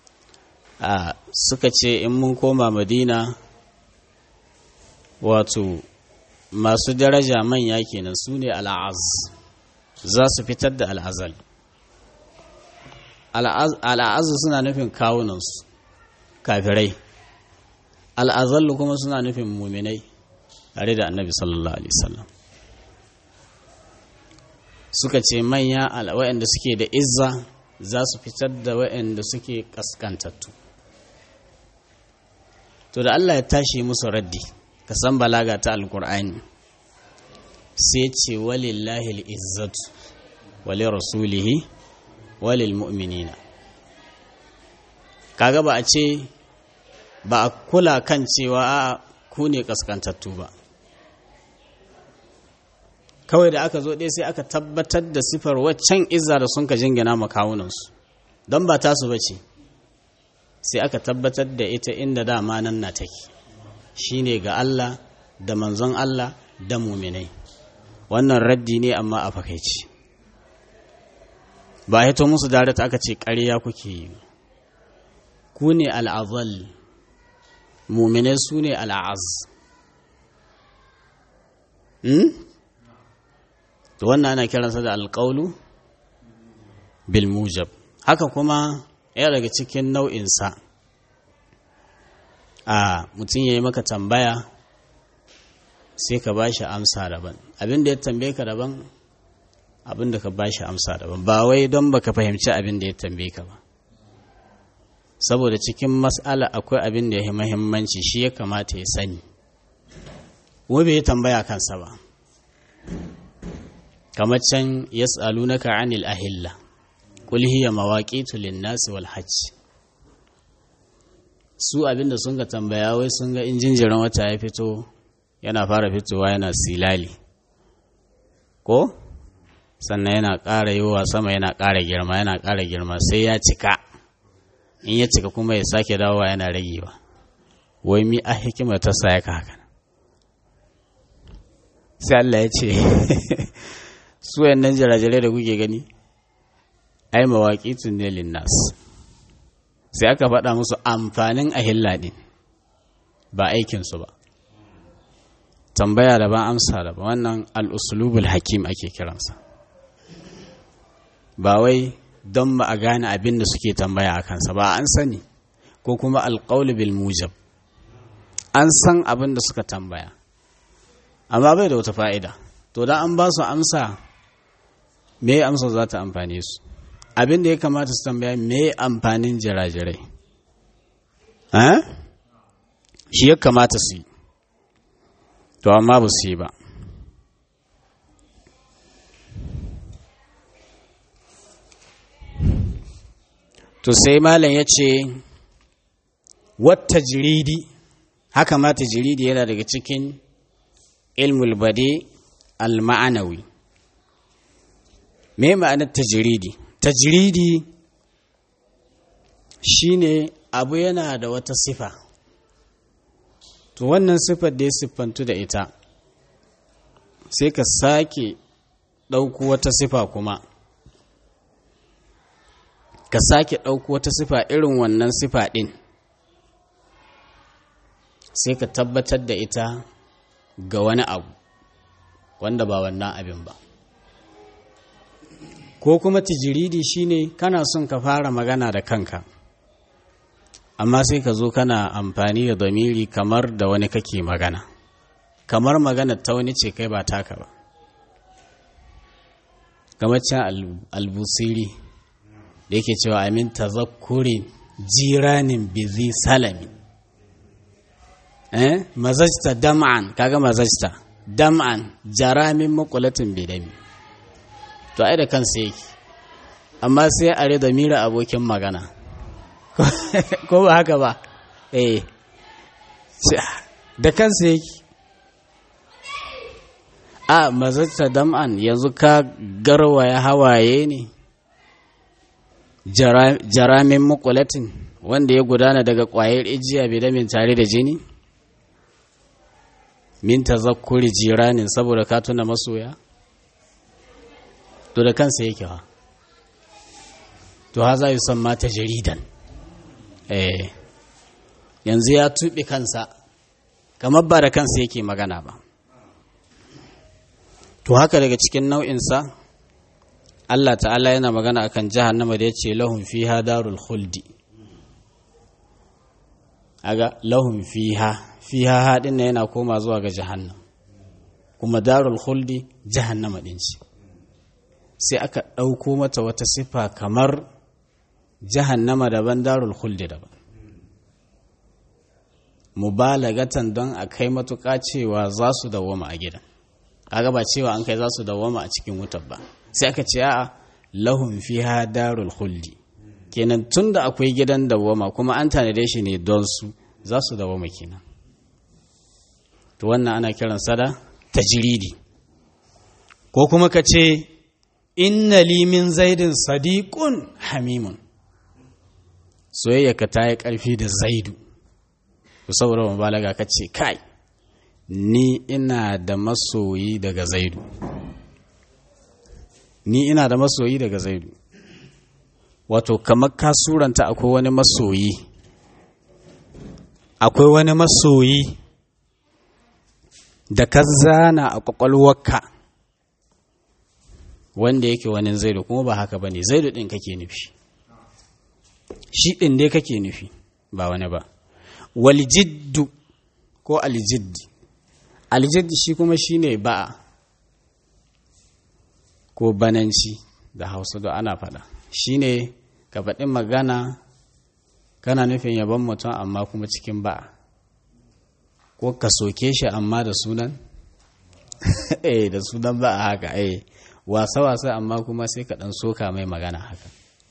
suka ce in mun koma madina wato masu daraja manya kenan su ne al'az za su fitar da al'azal al'azu suna nufin kawunansu kafirai al'azallu kuma suna nufin muminai tare da annabi sallallahu alaihi wasallam suka ce manya waɗanda suke da izza za su fitar da waɗanda suke ƙaskantattu to da Allah ya tashi musu raddi ka san balaga ta alkur'ani sai ce walillahi al'izzatu wali rasulihi walil mu'minina kaga ba a ce ba a kula kan cewa a ku ne kaskantattu ba kawai da aka zo ɗaya sai aka tabbatar da sifar waccan izza da sun ka jingina makawunansu don ba tasu ba ce sai aka tabbatar da ita inda dama nan na take shi ne ga Allah da manzon Allah da muminai wannan raddi ne amma a fakaici ba hito musu dare aka ce ƙarya kuke yi ku ne al'azal muminai su ne al'az to wannan ana kiransa da alƙaulu bil mujab haka kuma ya daga cikin nau'insa a mutum ya yi maka tambaya sai ka ba shi amsa daban abin da ya tambaye ka daban abin da ka ba shi amsa daban ba wai don baka fahimci abin da ya tambaye ka ba saboda cikin mas'ala akwai abin da ya yi mahimmanci shi ya kamata ya sani wai bai tambaya kansa ba kamar can yas'alunaka 'anil ahilla qul hiya mawaqitu lin-nasi wal hajj su abinda sun ga tambaya wai sun ga in jinjirin wata ya fito yana fara fitowa yana silali ko sannan yana ƙara yiwuwa sama yana ƙara girma yana ƙara girma sai ya cika in ya cika kuma ya sake dawowa yana ragewa wai mi a hikimar ta sa ya haka sai Allah ya ce su nan jirajirai da kuke gani ai mawaƙi ne linnas sai aka faɗa musu amfanin ahilla ɗin ba aikinsu ba tambaya da ba amsa da ba wannan al'usulubul hakim ake kiransa ba wai don ba a gane abin da suke tambaya a kansa ba an sani ko kuma alƙaulu bil mujab an san abin da suka tambaya amma bai da wata fa'ida to da an ba su amsa me amsa za ta amfane su abin da ya kamata su tambaya me amfanin jirajirai shi ya kamata su yi to amma ba su yi ba to sai malam ya ce wata jiridi haka mata jiridi yana daga cikin ilmul bade al-ma'anawi me ma'anar tajiridi tajiridi shine abu yana da wata sifa to wannan sifar da ya siffantu da ita sai ka sake ɗauko wata sifa kuma ka sake ɗauko wata sifa irin wannan sifa ɗin sai ka tabbatar da ita ga wani abu wanda ba wannan abin ba ko kuma tijiridi shine kana son ka fara magana da kanka amma sai ka zo kana amfani da zamiri kamar da wani kake magana kamar magana ta wani ce kai ba taka ba kamar can albusiri da yake cewa amin tazakkurin jiranin bizi salami eh mazajta dam'an kaga mazajta dam'an jaramin makulatin bidami to ai da kansa yake amma sai a da mira abokin magana ko ba haka ba eh da kansa yake a mazajta dam'an yanzu ka garwaya hawaye ne jaramin makulatin wanda ya gudana daga ƙwayar ijiya bidamin tare da jini min tazakkuri jiranin saboda ka tuna masoya to da kansa yake ha to ha za yi san mata jaridan eh yanzu ya tuɓe kansa kamar ba da kansa yake magana ba to haka daga cikin nau'insa Allah ta'ala yana magana akan jahannama da ya ce lahun fiha darul khuldi aga lahum fiha fiha haɗin na yana koma zuwa ga jahannam kuma darul khuldi jahannama ɗin ce sai aka ɗauko mata wata sifa kamar jahannama daban darul khuldi daban mubalagatan don a kai matuƙa cewa za su dawwama a gidan kaga ba cewa an kai za su dawwama a cikin wutar ba sai aka ce a'a lahum fiha darul khuldi kenan tunda akwai gidan dawwama kuma an tanade shi ne don su za su dawwama kenan to wannan ana kiran sada tajridi ko kuma ka ce inna li min zaidin sadiqun hamimun soyayya ka ta yi ƙarfi da zaidu saboda mubalaga ka ce kai ni ina da masoyi daga zaidu ni ina da masoyi daga zaidu wato kamar ka suranta akwai wani masoyi akwai wani masoyi da ka zana a kwakwalwarka wanda yake wani zaidu kuma ba haka ba ne zaidu ɗin kake nufi shi ɗin dai kake nufi ba wani ba waljiddu ko aljiddi aljiddi shi kuma shi ne ba'a ko bananci da hausa da ana faɗa shi ne ka faɗi magana kana nufin yaban mutum amma kuma cikin ba'a ko ka soke shi amma da sunan eh da sunan ba'a haka eh wasa-wasa amma kuma sai ka ɗan soka mai magana haka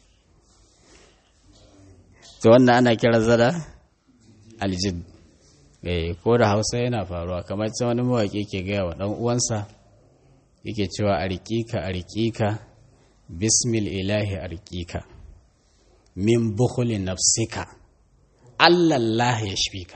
to wannan ana kira zada aljid eh ko da hausa yana faruwa kamar ta wani mawaƙi ke gaya wa ɗan uwansa yake cewa a riƙiƙa a riƙiƙa bismil ilahi a riƙiƙa min bukhuli nafsika allah ya shfika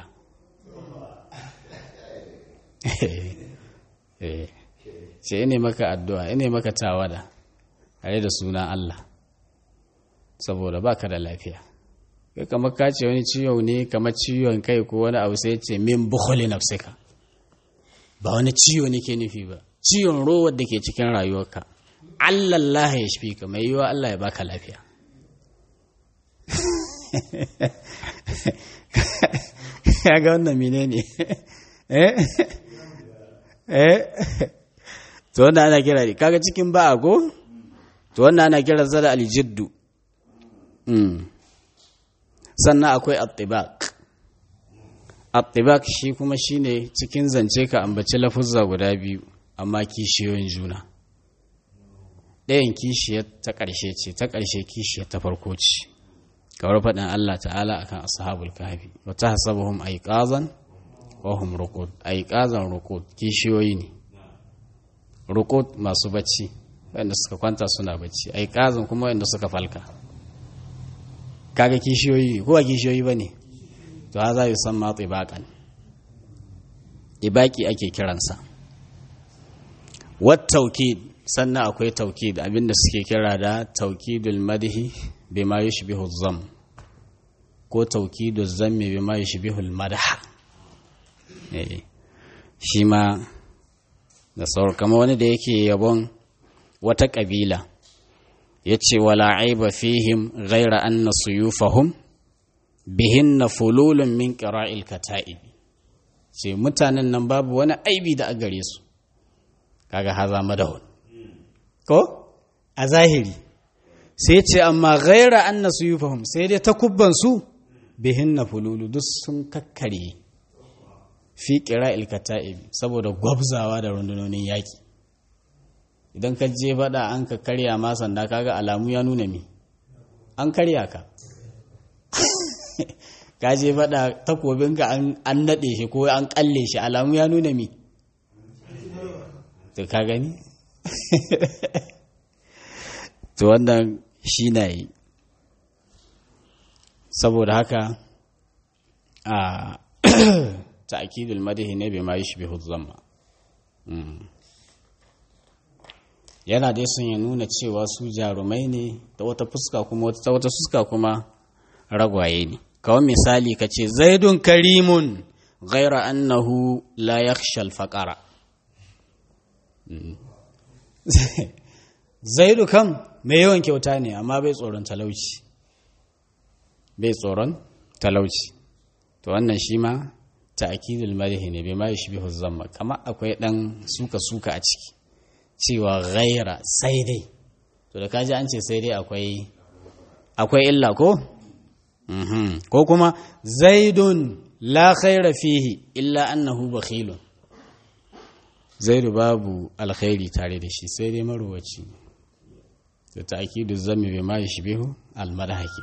ce ine maka addu'a ine maka tawada tare da sunan Allah saboda baka da lafiya kai kamar ka ce wani ciwo ne kamar ciwon kai ko wani abu sai ce min bukhuli nafsika ba wani ciwo ne ke nufi ba ciwon rowar da ke cikin rayuwarka Allah Allah ya shafi ka mai yiwa Allah ya baka lafiya ya ga wannan menene eh eh to wannan ana kira kaga cikin ba go to wannan ana kira zada aljiddu mm sannan akwai attibaq attibaq shi kuma shine cikin zance ka ambaci lafuzza guda biyu amma kishiyoyin juna ɗayan kishiyar ta ƙarshe ce ta ƙarshe kishiyar ta farko ce kawar faɗin Allah ta'ala akan ashabul kahfi wa tahsabuhum ayqazan wa hum ruqud ayqazan ruqud kishiyoyi ne ruqud masu bacci wanda suka kwanta suna bacci ayqazan kuma wanda suka falka kaga kishiyoyi ko ba kishiyoyi bane to haza yusamma tibaqan ibaki ake kiransa wat tawkid sannan akwai taukid abinda suke kira da taukidul madhi bima yushbihu zam ko taukidul zammi bima yushbihu madha eh shi ma da sauran kama wani da yake yabon wata kabila yace wala aiba fihim ghaira anna suyufahum bihinna fululun min qira'il kata'ib ce mutanen nan babu wani aibi da a gare su kaga haza madahun ko a zahiri sai ce amma ghaira an na su yi fahim sai dai takubbansu bihin na fululu duk sun kakkare fi kira ilkata'ibi saboda gwabzawa da rundunonin yaƙi idan ka je faɗa an ka karya ma sanda kaga alamu ya nuna mi an karya ka ka je faɗa takobinka an naɗe shi ko an ƙalle shi alamu ya nuna mi to ka gani to wannan shi na yi saboda haka a ta'akidul madahi ne bai ma yi shi bihu zama yana dai sun ya nuna cewa su jarumai ne ta wata fuska kuma ta wata fuska kuma ragwaye ne kawai misali ka ce zaidun karimun ghaira annahu la yakhsha al-faqara zaidu kam mai yawan kyauta ne amma bai tsoron talauci bai tsoron talauci to wannan shi ma ta'kidul madhi ne bai ma yushbihu zamma kama akwai dan suka suka a ciki cewa ghaira sai dai to da kaji an ce sai dai akwai akwai illa ko ko kuma zaidun la khaira fihi illa annahu bakhilun zaidu babu alkhairi tare da shi sai dai maruwaci da ta'kidu zammi bai ma yushbihu almadhaki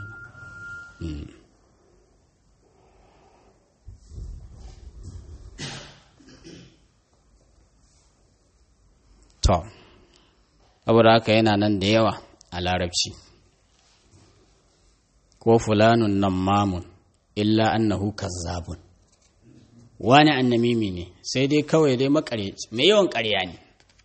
to saboda haka yana nan da yawa a larabci ko fulanun nan mamun illa annahu kazzabun wani annamimi ne sai dai kawai dai makareci mai yawan ƙarya ne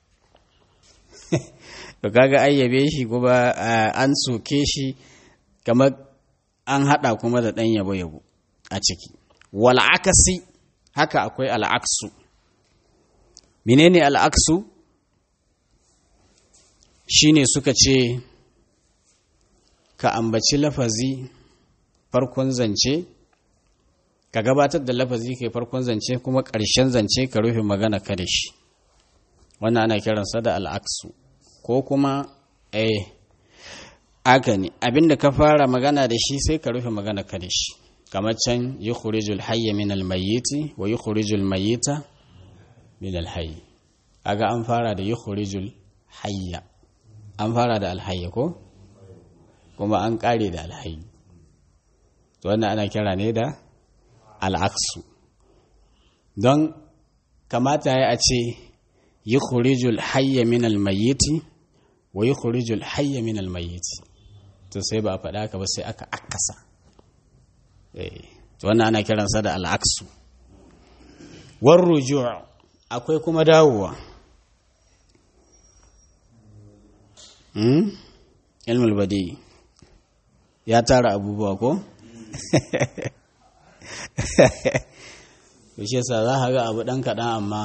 to kaga ayyabe shi kuma an soke shi kamar an haɗa kuma da ɗan yabo yabo a ciki wal akasi haka akwai al'aksu menene al'aksu shine suka ce ka ambaci lafazi farkon zance ka gabatar da lafazi kai farkon zance kuma ƙarshen zance ka rufe magana ka da shi wannan ana kiransa da al'aksu ko kuma eh aka ne abinda ka fara magana da shi sai ka rufe magana ka da shi kamar can yi khurijul hayya min almayyiti wa yi khurijul mayyita min alhayyi aga an fara da yi khurijul hayya an fara da alhayya ko kuma an kare da alhayyi to wannan ana kira ne da al'aksu don kamata ya a ce yi khurijul hayya min almayyiti wa yi khurijul hayya min almayyiti to sai ba a faɗa ka ba sai aka akasa to wannan ana kiransa da al'aksu war ruju' akwai kuma dawowa ilmul badi ya tara abubuwa ko shi yasa za ka ga abu ɗan kaɗan amma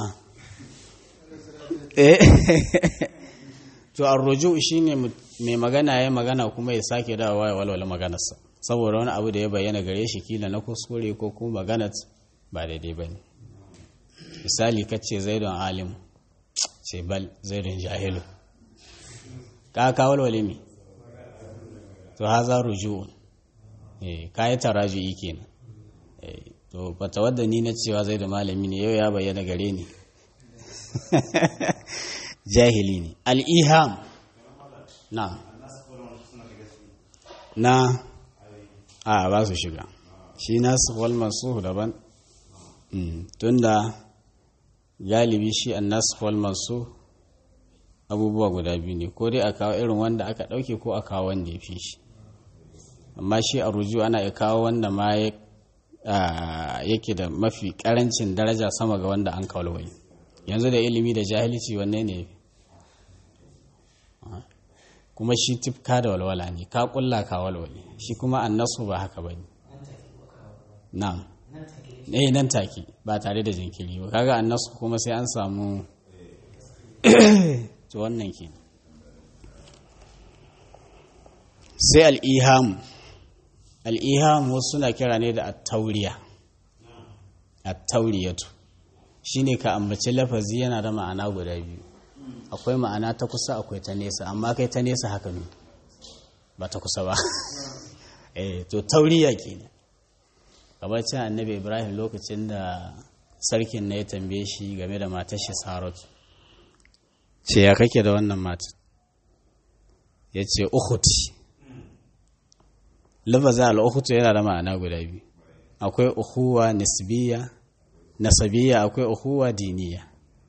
to arrojo shi ne mai magana ya magana kuma ya sake dawowa ya walwala maganarsa saboda wani abu da ya bayyana gare shi kila na kuskure ko kuma maganar ba daidai ba ne misali kace zaidon alim ce bal zaidon jahilu ka ka walwale mi to haza ruju'un eh kai taraju'i kenan eh to fata wadda ni na cewa zai da malami ne yau ya bayyana gare ni jahili ne al-iham na na a ba su shiga shi nasu wal mansukh daban tunda galibi shi an nasu wal mansukh abubuwa guda biyu ne ko dai a kawo irin wanda aka ɗauke ko a kawo wanda ya fi shi amma shi a ruju ana iya kawo wanda ma yake da mafi ƙarancin daraja sama ga wanda an kawalwai yanzu da ilimi da jahilci wanne ne kuma shi tifka da walwala ne ka kulla ka walwale shi kuma annasu ba haka ba ne na'am eh nan take ba tare da jinkiri ba kaga annasu kuma sai an samu to wannan ke sai al'iham al'iham wasu suna kira ne da attauriya attauriyatu shi ne ka ambaci lafazi yana da ma'ana guda biyu akwai ma'ana ta kusa akwai ta nesa amma kai ta nesa haka ne ba ta kusa ba eh to tauriya ke ne gabacin annabi ibrahim lokacin da sarkin na ya tambaye shi game da matar shi saratu ce ya kake da wannan mata ya ce uhuti lafaza al'uhutu yana da ma'ana guda biyu akwai uhuwa nisbiya nasabiya akwai uhuwa diniya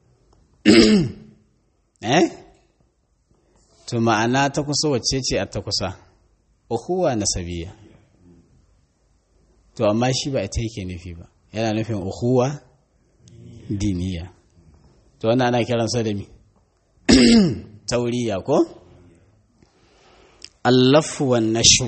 eh to ma'ana ta kusa wacce ce a ta kusa uhuwa nasabiya to amma shi ba ita yake nufi ba yana nufin uhuwa diniya to wannan ana kiransa da mi tauriya ko allafu wan nashr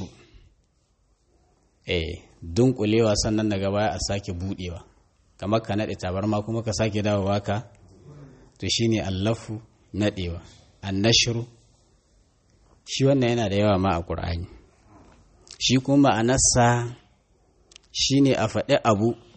eh dunkulewa sannan daga baya a sake budewa kamar ka nade tabarma kuma ka sake dawowa ka to shine allafu nadewa annashru shi wannan yana da yawa ma a qur'ani shi kuma ma'anarsa shine a faɗi abu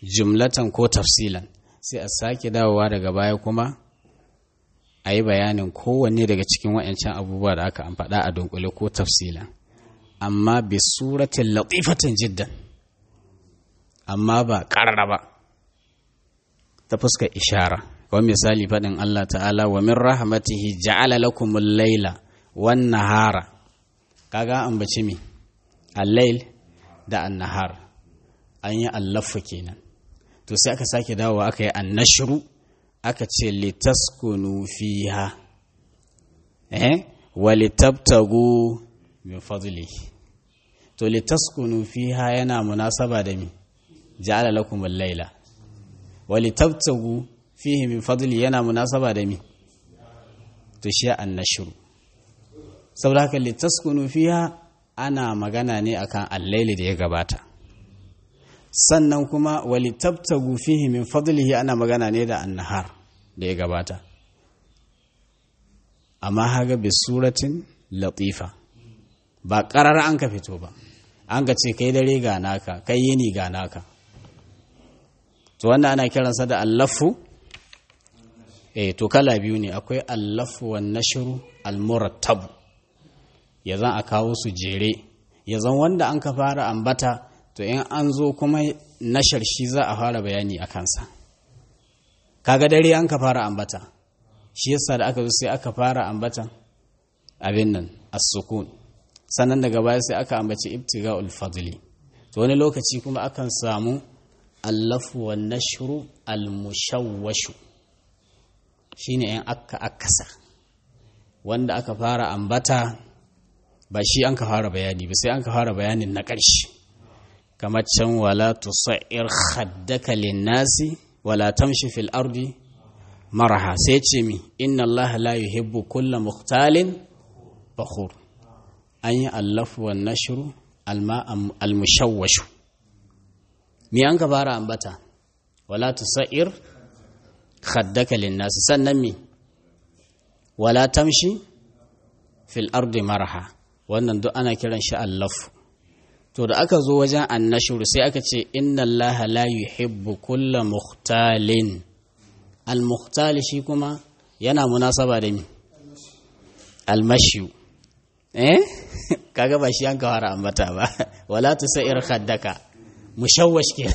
jumlatan ko tafsilan sai a sake dawowa daga baya kuma a yi bayanin kowanne daga cikin waɗancan abubuwa da aka an faɗa a dunkule ko tafsilan amma bi suratin latifatin jiddan amma ba ƙarara ba ta fuskar ishara kawai misali faɗin Allah ta'ala wa min rahmatihi ja'ala lakumul laila wan nahara kaga an bace mi al-lail da an-nahar an yi allafa kenan to sai aka sake dawowa aka yi annashru aka ce litaskunu fiha eh wa litabtagu min fadlihi to litaskunu fiha yana munasaba da mi ja'ala lakum al-laila wa litabtagu fihi min fadli yana munasaba da mi to shi annashru saboda haka litaskunu fiha ana magana ne akan al-laili da ya gabata sannan kuma wa litabtagu fihi min fadlihi ana magana ne da annahar da ya gabata amma haga bi suratin latifa ba ƙarar an ka fito ba an ka ce kai dare ga naka kai yini ga naka to wannan ana kiransa da allafu eh to kala biyu ne akwai allafu wan nashru almurattab ya zan a kawo su jere ya zan wanda an ka fara ambata to in an zo kuma nashar shi za a fara bayani a kansa kaga dare an ka fara ambata shi yasa da aka zo sai aka fara ambatan abin nan as-sukun sannan daga baya sai aka ambaci ibtiga'ul fadli to wani lokaci kuma akan samu allafu wan nashru al-mushawwashu shine yan akka akasa wanda aka fara ambata ba shi an ka fara bayani ba sai an ka fara bayanin na ƙarshe kamar can wala tusa'ir khaddaka lin-nasi wala tamshi fil ardi maraha sai ce mi inna allaha la yuhibbu kulla mukhtalin fakhur an yi allafu wa nashru alma almushawwashu me an ka fara ambata wala tusair khaddaka linnas sannan mi wala tamshi fil ardi maraha wannan duk ana kiran shi allafu to da aka zo wajen annashuru sai aka ce inna allaha la yuhibbu kulla mukhtalin al-mukhtal shi kuma yana munasaba da mi al-mashyu eh kaga ba shi an ka fara ambata ba wala tusair khaddaka mushawwash ke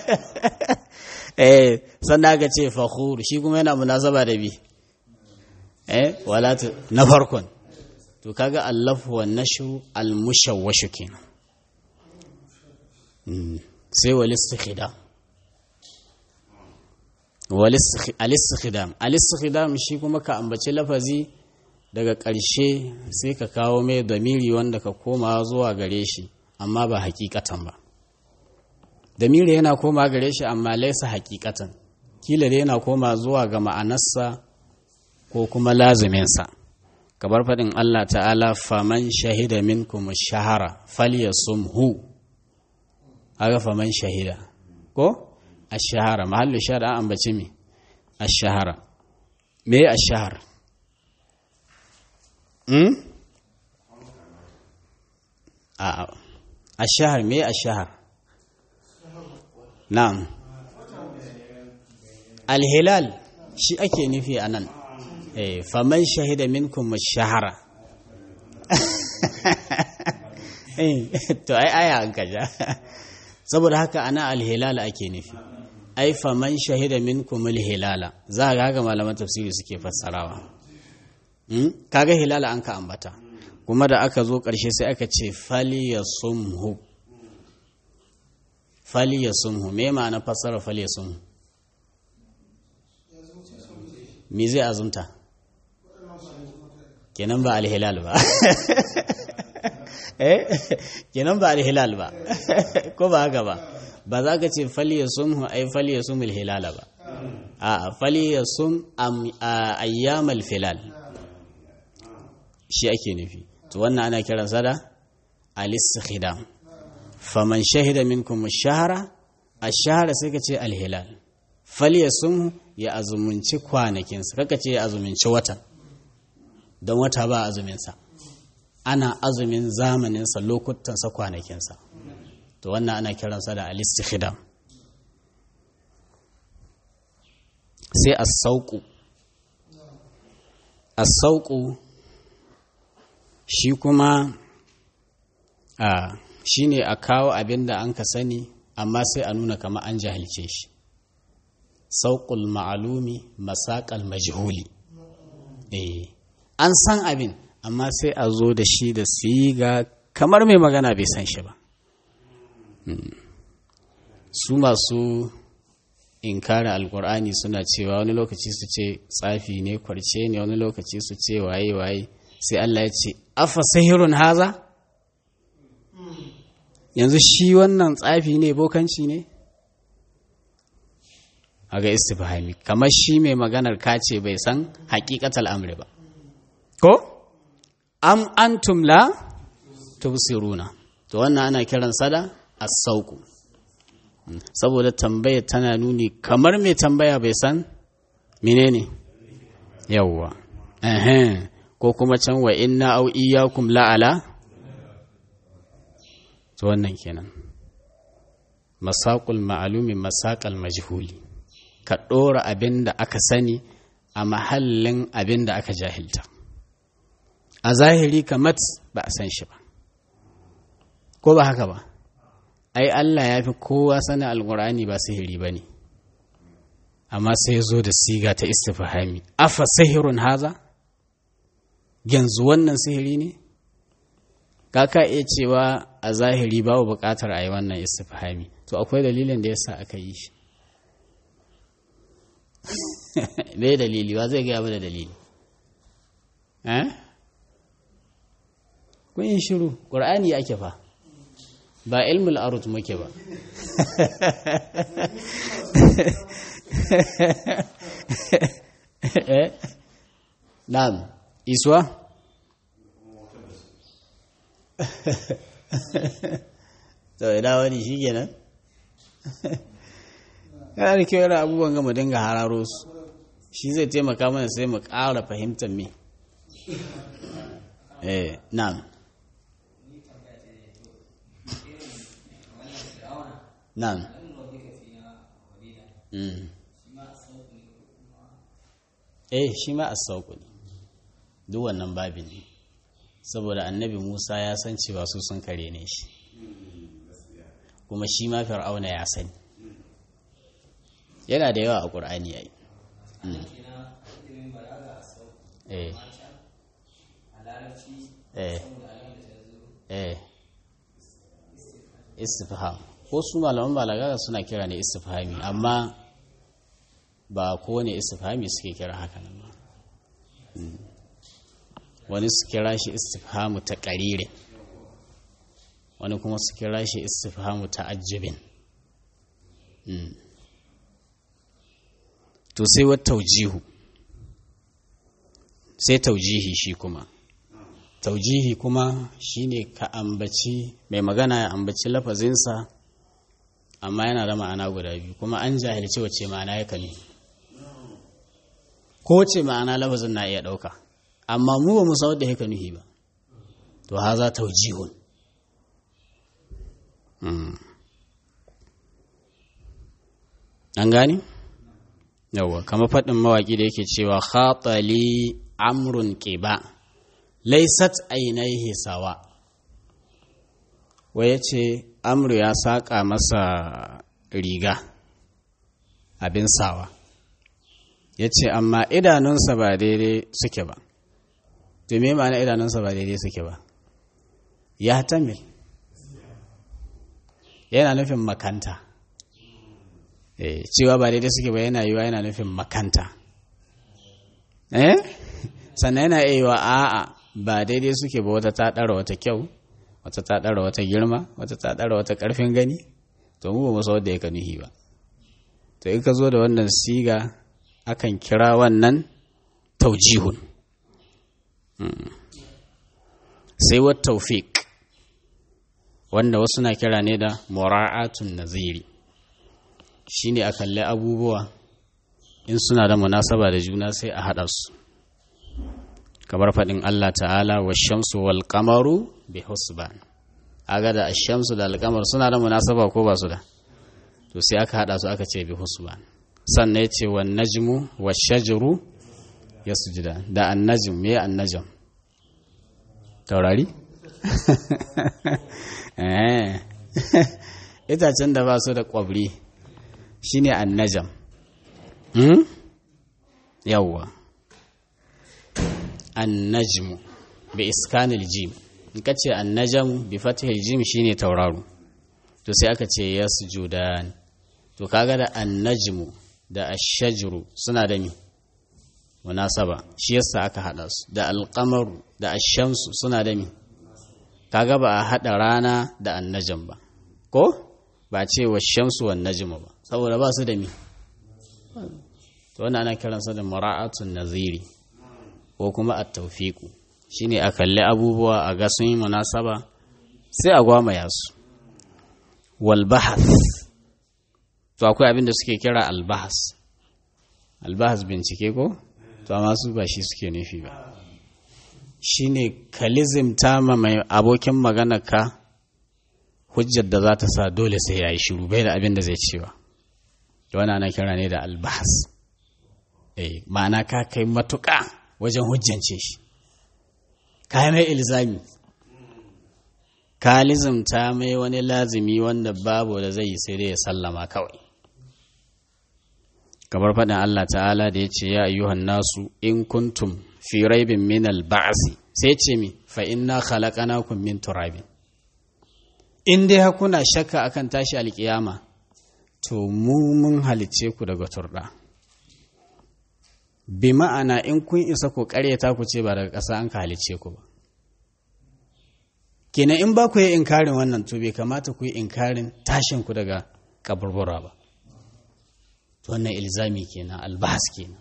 eh sannan aka ce fakhur shi kuma yana munasaba da bi eh wala na farkon to kaga allafu wa nashu al-mushawwash kenan sai wal istikhdam al-istikhdam al-istikhdam shi kuma ka ambaci lafazi daga ƙarshe sai ka kawo mai damiri wanda ka koma zuwa gare shi amma ba hakikatan ba damiri yana koma gare shi amma laisa hakikatan kila da yana koma zuwa ga ma'anarsa ko kuma lazuminsa kamar faɗin Allah ta'ala faman shahida minkum shahara falyasumhu aga faman shahida ko ashahara mahallu shahada an ambaci me ashahara me ashahar hmm a ashahar me ashahar na'am alhilal shi ake nufi anan eh faman shahida minkum ashahara eh to ai aya an kaja saboda haka ana alhilal ake nufi ai faman shahida minkum alhilala za ga haka malaman tafsiri suke fassarawa kaga hilala an ka ambata kuma da aka zo ƙarshe sai aka ce faliyasumhu faliyasumhu me ma'ana fassara faliyasumhu me zai azumta kenan ba alhilal ba eh kenan ba alhilal ba ko ba haka ba ba za ka ce faliyasumhu ai faliyasumul hilala ba a faliyasum ayyamal filal shi ake nufi to wannan ana kiransa da al-istikhdam faman shahida minkum ash-shahra ash-shahra sai ka ce al-hilal falyasum ya azumunci kwanakin sa kaka ce ya azumunci watan don wata ba azumin sa ana azumin zamanin sa lokutan sa kwanakin sa to wannan ana kiransa da al-istikhdam sai as-sauqu as-sauqu shi kuma a shine a kawo abin da an ka sani amma sai a nuna kama an jahilce shi sauƙul ma'alumi masaƙal majhuli eh an san abin amma sai a zo da shi da siga kamar mai magana bai san shi ba su masu inkara alkur'ani suna cewa wani lokaci su ce tsafi ne kwarce ne wani lokaci su ce waye waye sai Allah ya ce afa sahirun haza yanzu shi wannan tsafi ne bokanci ne a ga istifhami kamar shi mai maganar kace bai san hakikatal amri ba ko am antum la tubsiruna to wannan ana kiran sada as-sauqu saboda tambaya tana nuni kamar mai tambaya bai san menene yawwa eh ko kuma can wa inna au iyyakum la'ala to wannan kenan masaqul ma'lumi masaqal majhuli ka ɗora abin da aka sani a mahallin abin da aka jahilta a zahiri kamat ba a san shi ba ko ba haka ba ai Allah ya fi kowa sanin alkur'ani ba sihiri ba ne amma sai zo da siga ta istifahami afa sihirun haza yanzu wannan sihiri ne ka iya cewa a zahiri babu buƙatar a yi wannan istifahami to akwai dalilin da yasa aka yi shi bai dalili ba zai gaya da dalili eh kun yi shiru ƙur'ani ake fa ba ilmul arut muke ba na'am iswa to ina wani shi kenan yana da kyau yana abubuwan gama dinga hararo su shi zai taimaka mana sai mu ƙara fahimtar me eh na'am na'am eh shi ma as-sauku ne duk wannan babin ne saboda annabi Musa ya san cewa su sun kare ne shi kuma shi ma fir'auna ya sani yana da yawa a ƙur'ani yayi eh eh eh istifham ko su malaman balaga suna kira ne istifhami amma ba kowane istifhami suke kira haka nan ba wani su kira shi istifhamu ta ƙarire wani kuma su kira shi istifhamu ta ajibin to sai wa taujihu sai taujihi shi kuma taujihi kuma shine ka ambaci mai magana ya ambaci lafazinsa amma yana da ma'ana guda biyu kuma an jahilci wace ma'ana ya kame ko wace ma'ana lafazin na iya ɗauka amma mu ba mu san wadda ya nuhi ba to ha za taujihun an gani? yawwa kama faɗin mawaƙi da yake cewa khatali amrun ƙiba laisat ainihi sawa wai ya ce amru ya saƙa masa riga abin sawa ya ce amma idanunsa ba daidai suke ba to me ma'ana idanunsa ba daidai suke ba ya tamil yana nufin makanta cewa ba daidai suke ba yana yiwa yana nufin makanta eh sannan yana iya yiwa a'a ba daidai suke ba wata ta ɗara wata kyau wata ta ɗara wata girma wata ta ɗara wata ƙarfin gani to mu ba mu san wadda ya nuhi ba to in ka zo da wannan siga akan kira wannan taujihun sai wa taufiq wanda wasu na kira ne da mura'atun naziri shine a kalli abubuwa in suna da munasaba da juna sai a haɗa su kamar faɗin Allah ta'ala wa shamsu wal kamaru bi husban aga da shamsu da alkamar suna da munasaba ko ba su da to sai aka haɗa su aka ce bi husban sannan ya ce wa najmu wa shajaru ya sujida da annajim me annajam taurari itacen da ba su da kwabri shine annajam hmm? yawwa annajmu bi iskanil jim in ka ce annajam bi fatihil jim shine tauraro to sai aka ce yasjudan to kaga da annajmu da ashajru suna da mi munasaba shi yasa aka hada su da alqamaru da ashamsu suna da mi kaga ba a hada rana da annajam ba ko ba ce wa shamsu wan najmu ba saboda ba su da mi to wannan ana kiransa da mura'atun naziri ko kuma at-tawfiqu shine a kalli abubuwa a ga sun yi munasaba sai a gwamaya su wal bahath to akwai abin da suke kira albahas albahas bincike ko to amma su ba shi suke nufi ba shine kalizim ta ma mai abokin magana ka hujjar da za ta sa dole sai ya yi shiru bai da abin da zai cewa to wani ana kira ne da albahas eh ma'ana ka kai matuƙa wajen hujjance shi ka mai ilzami ka lizimta mai wani lazimi wanda babu da zai yi sai dai ya sallama kawai kamar faɗin Allah ta'ala da ya ce ya ayyuhan nasu in kuntum fi raibin min al-ba'si sai ce mi fa inna khalaqnakum min turabin in dai hakuna shakka akan tashi alkiyama to mu mun halice ku daga turda bi ma'ana in kun isa ku ƙaryata ku ce ba daga ƙasa an ka halice ku ba kenan in ba ku yi inkarin wannan to bai kamata ku yi inkarin tashin ku daga kaburbura ba to wannan ilzami kenan albahas kenan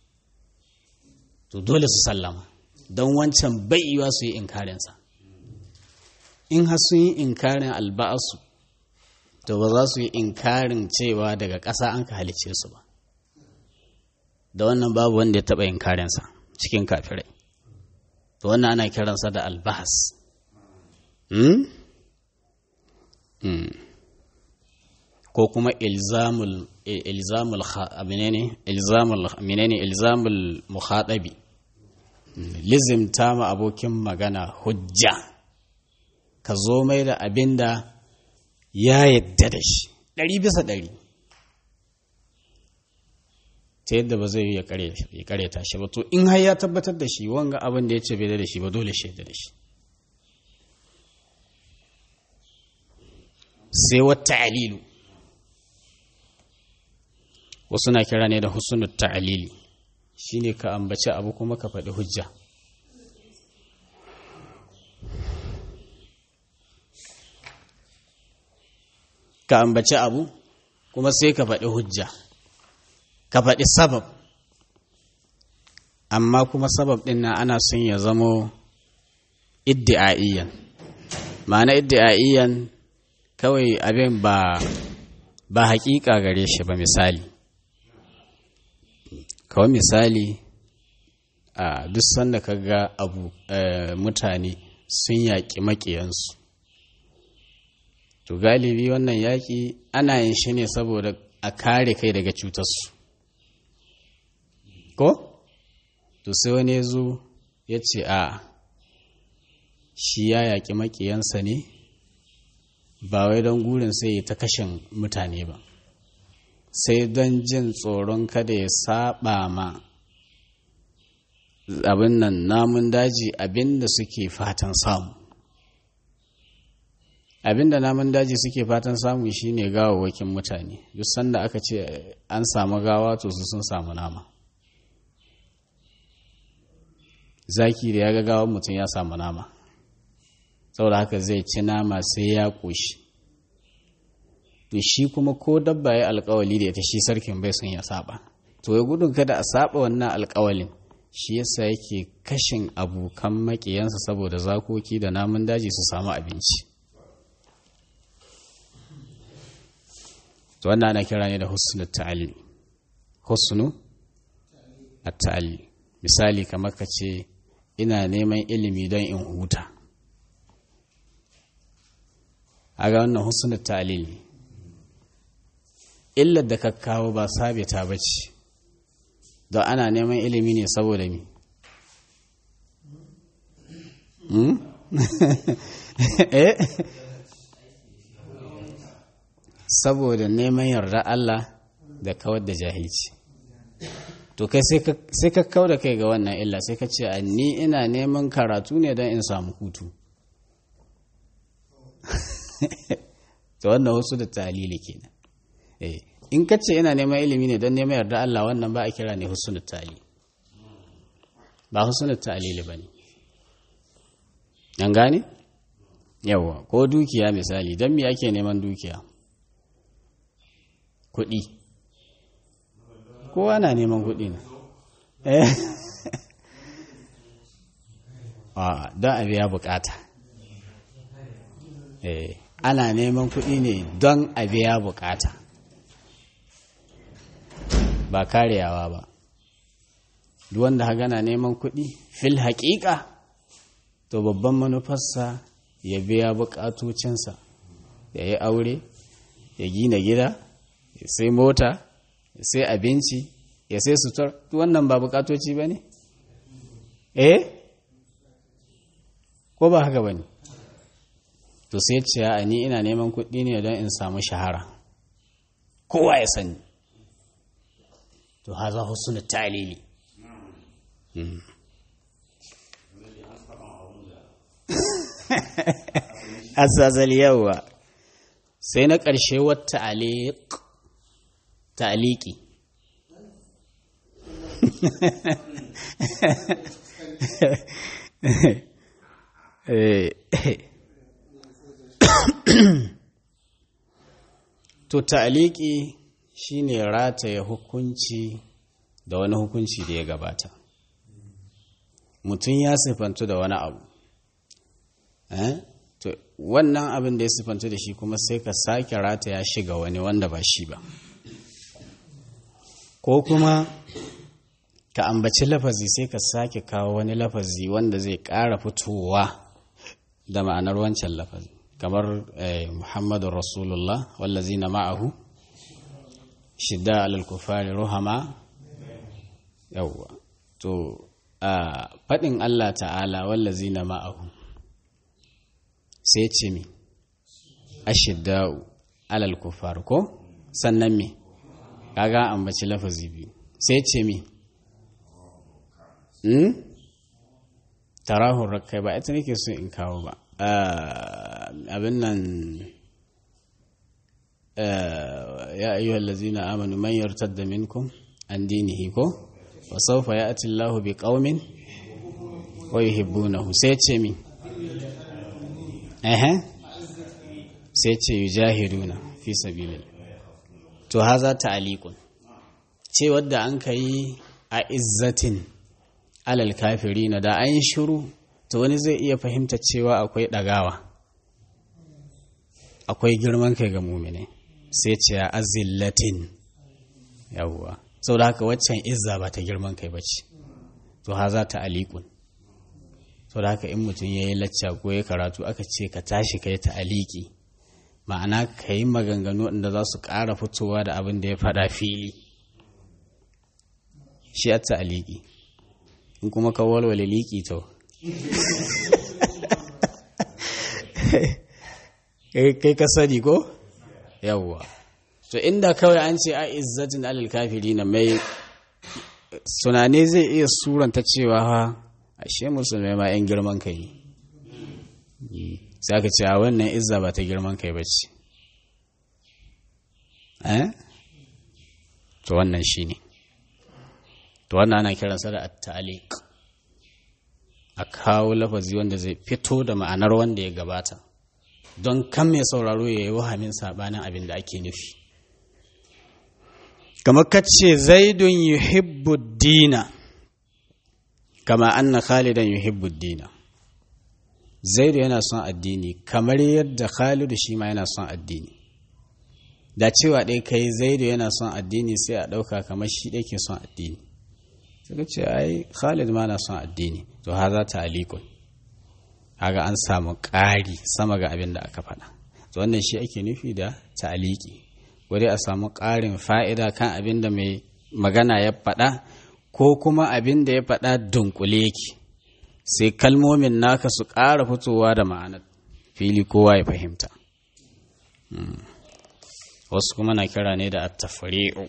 to dole su sallama don wancan baiwa su yi inkarinsa in har sun yi inkarin alba'asu to ba za su yi inkarin cewa daga ƙasa an ka halice su ba da wannan babu wanda ya taɓa inkarinsa cikin kafirai to wannan ana kiransa da albahas Hmm? Hmm. ko kuma ilzamul ilzamul menene ilzamul menene ilzamul mukhatabi lizimta ma abokin magana hujja ka zo mai da abinda ya yadda da shi ɗari bisa ɗari ta yadda ba zai yi ya karyata shi ba to in har ya tabbatar da shi wanga abin da ya ce bai da shi ba dole shi da shi sai wata alilu wasu na kira ne da husnul ta'alili shine ka ambaci abu kuma ka faɗi hujja ka ambaci abu kuma sai ka faɗi hujja ka faɗi sabab amma kuma sabab ɗin na ana son ya zamo iddi'a'iyyan ma'ana iddi'a'iyyan kawai abin ba ba hakika gare shi ba misali kawai misali a duk sanda ka ga abu mutane sun yaƙi maƙiyansu to galibi wannan yaƙi ana yin shi ne saboda a kare kai daga cutarsu ko to sai wani ya zo ya ce a shi ya yaƙi maƙiyansa ne ba wai don gurin sai ta kashin mutane ba sai don jin tsoron kada ya saba ma abin nan namun daji abin da suke fatan samu abin da namun daji suke fatan samu shine gawawwakin mutane duk sanda aka ce an samu gawa to su sun samu nama zaki da ya ga gawan mutum ya samu nama saboda haka zai ci nama sai ya ƙoshi to shi kuma ko dabba ya alkawali da ita shi sarkin bai son ya saba to ya gudun kada a saba wannan alkawalin shi yasa yake kashin abokan maƙiyansa saboda zakoki da namun daji su samu abinci to wannan ana kira ne da husnu ta'ali husnu at-ta'ali misali kamar ka ce ina neman ilimi don in huta a ga wannan husnul ta'lil illar da ka kawo ba sabita ba ce don ana neman ilimi ne saboda mi eh saboda neman yarda Allah da kawar da jahilci to kai sai ka kau da kai ga wannan illa sai ka ce ni ina neman karatu ne don in samu hutu to wannan wasu da talili kenan eh in ka ce ina neman ilimi ne don neman yarda Allah wannan ba a kira ne husnul tali ba husnul talili bane an gane yawa ko dukiya misali don me ake neman dukiya kuɗi kowa na neman kuɗi ne a don a biya bukata ana neman kuɗi ne don a biya bukata ba kareyawa ba duk wanda haga na neman kuɗi fil haƙiƙa to babban manufarsa ya biya bukatocinsa ya yi aure ya gina gida ya sai mota ya sai abinci ya sai sutur wannan ba bukatoci ba ne? eh? ko ba haka ba ne? to sai ce a ni ina neman kuɗi ne don in samu shahara kowa ya sani to haza husnu talili asazal yawa sai na ƙarshe wata aliq ta'aliki to ta'aliki shine rataye hukunci da wani hukunci da ya gabata mutum ya sifantu da wani abu to wannan abin da ya sifantu da shi kuma sai ka sake rataya shi ga wani wanda ba shi ba ko kuma ka ambaci lafazi sai ka sake kawo wani lafazi wanda zai ƙara fitowa da ma'anar wancan lafazi kamar muhammadu rasulullah wallazi na ma'ahu shidda alal kufari ruhama yawwa to a faɗin allah ta'ala wallazi na ma'ahu sai ce mi ashidda'u alal kufar ko sannan mi kaga ambaci lafazi biyu sai ce mi hmm? tarahun rakai ba ita nake so in kawo ba abin nan ya ayyuhal lazina amanu man yartadda minkum an dinihi ko wa sawfa ya'ti Allahu bi qaumin wa yuhibbunahu sai ce mi eh sai ce yujahiduna fi sabilillah to haza ta'aliqun ce wadda an kai a izzatin alal kafirina da an shiru to wani zai iya fahimta cewa akwai ɗagawa akwai girman kai ga mumine sai ce a azillatin yawwa sau da haka waccan izza ba ta girman kai ba ce to ha za ta alikun sau da haka in mutum ya yi lacca ko ya karatu aka ce ka tashi ka yi ta aliki ma'ana ka yi maganganu inda za su ƙara fitowa da abin da ya faɗa fili shi a ta aliki in kuma ka walwale liki to kai ka sani ko yawwa to inda kawai an ce a izzatin alal kafiri na mai sunane zai iya suranta cewa ha ashe musulmai ma 'yan girman kai sai aka ce a wannan izza ba ta girman kai ba ce to wannan shi ne to wannan ana kiransa da at-taliq a kawo lafazi wanda zai fito da ma'anar wanda ya gabata don kan mai sauraro ya yi wahamin sabanin abin da ake nufi kamar kace zaidun yuhibbu dina kama anna khalidan yuhibbu dina zaidu yana son addini kamar yadda khalidu shi ma yana son addini da cewa ɗai kai zaidu yana son addini sai a ɗauka kamar shi ɗai ke son addini suka ce ai khalid ma na son addini to ha za ta alikun haga an samu ƙari sama ga abin da aka faɗa to wannan shi ake nufi da ta'aliki ko ko dai a samu ƙarin fa'ida kan abin da mai magana ya faɗa ko kuma abin da ya faɗa dunkule yake sai kalmomin naka su ƙara fitowa da ma'anar fili kowa ya fahimta wasu kuma na kira ne da attafari'u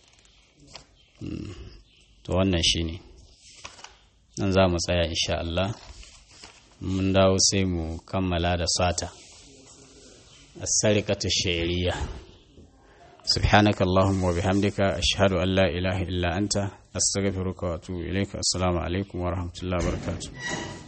to wannan shi ne nan za mu tsaya insha Allah mun dawo sai mu kammala da sata السرقة الشعرية سبحانك اللهم وبحمدك أشهد أن لا إله إلا أنت أستغفرك وأتوب إليك السلام عليكم ورحمة الله وبركاته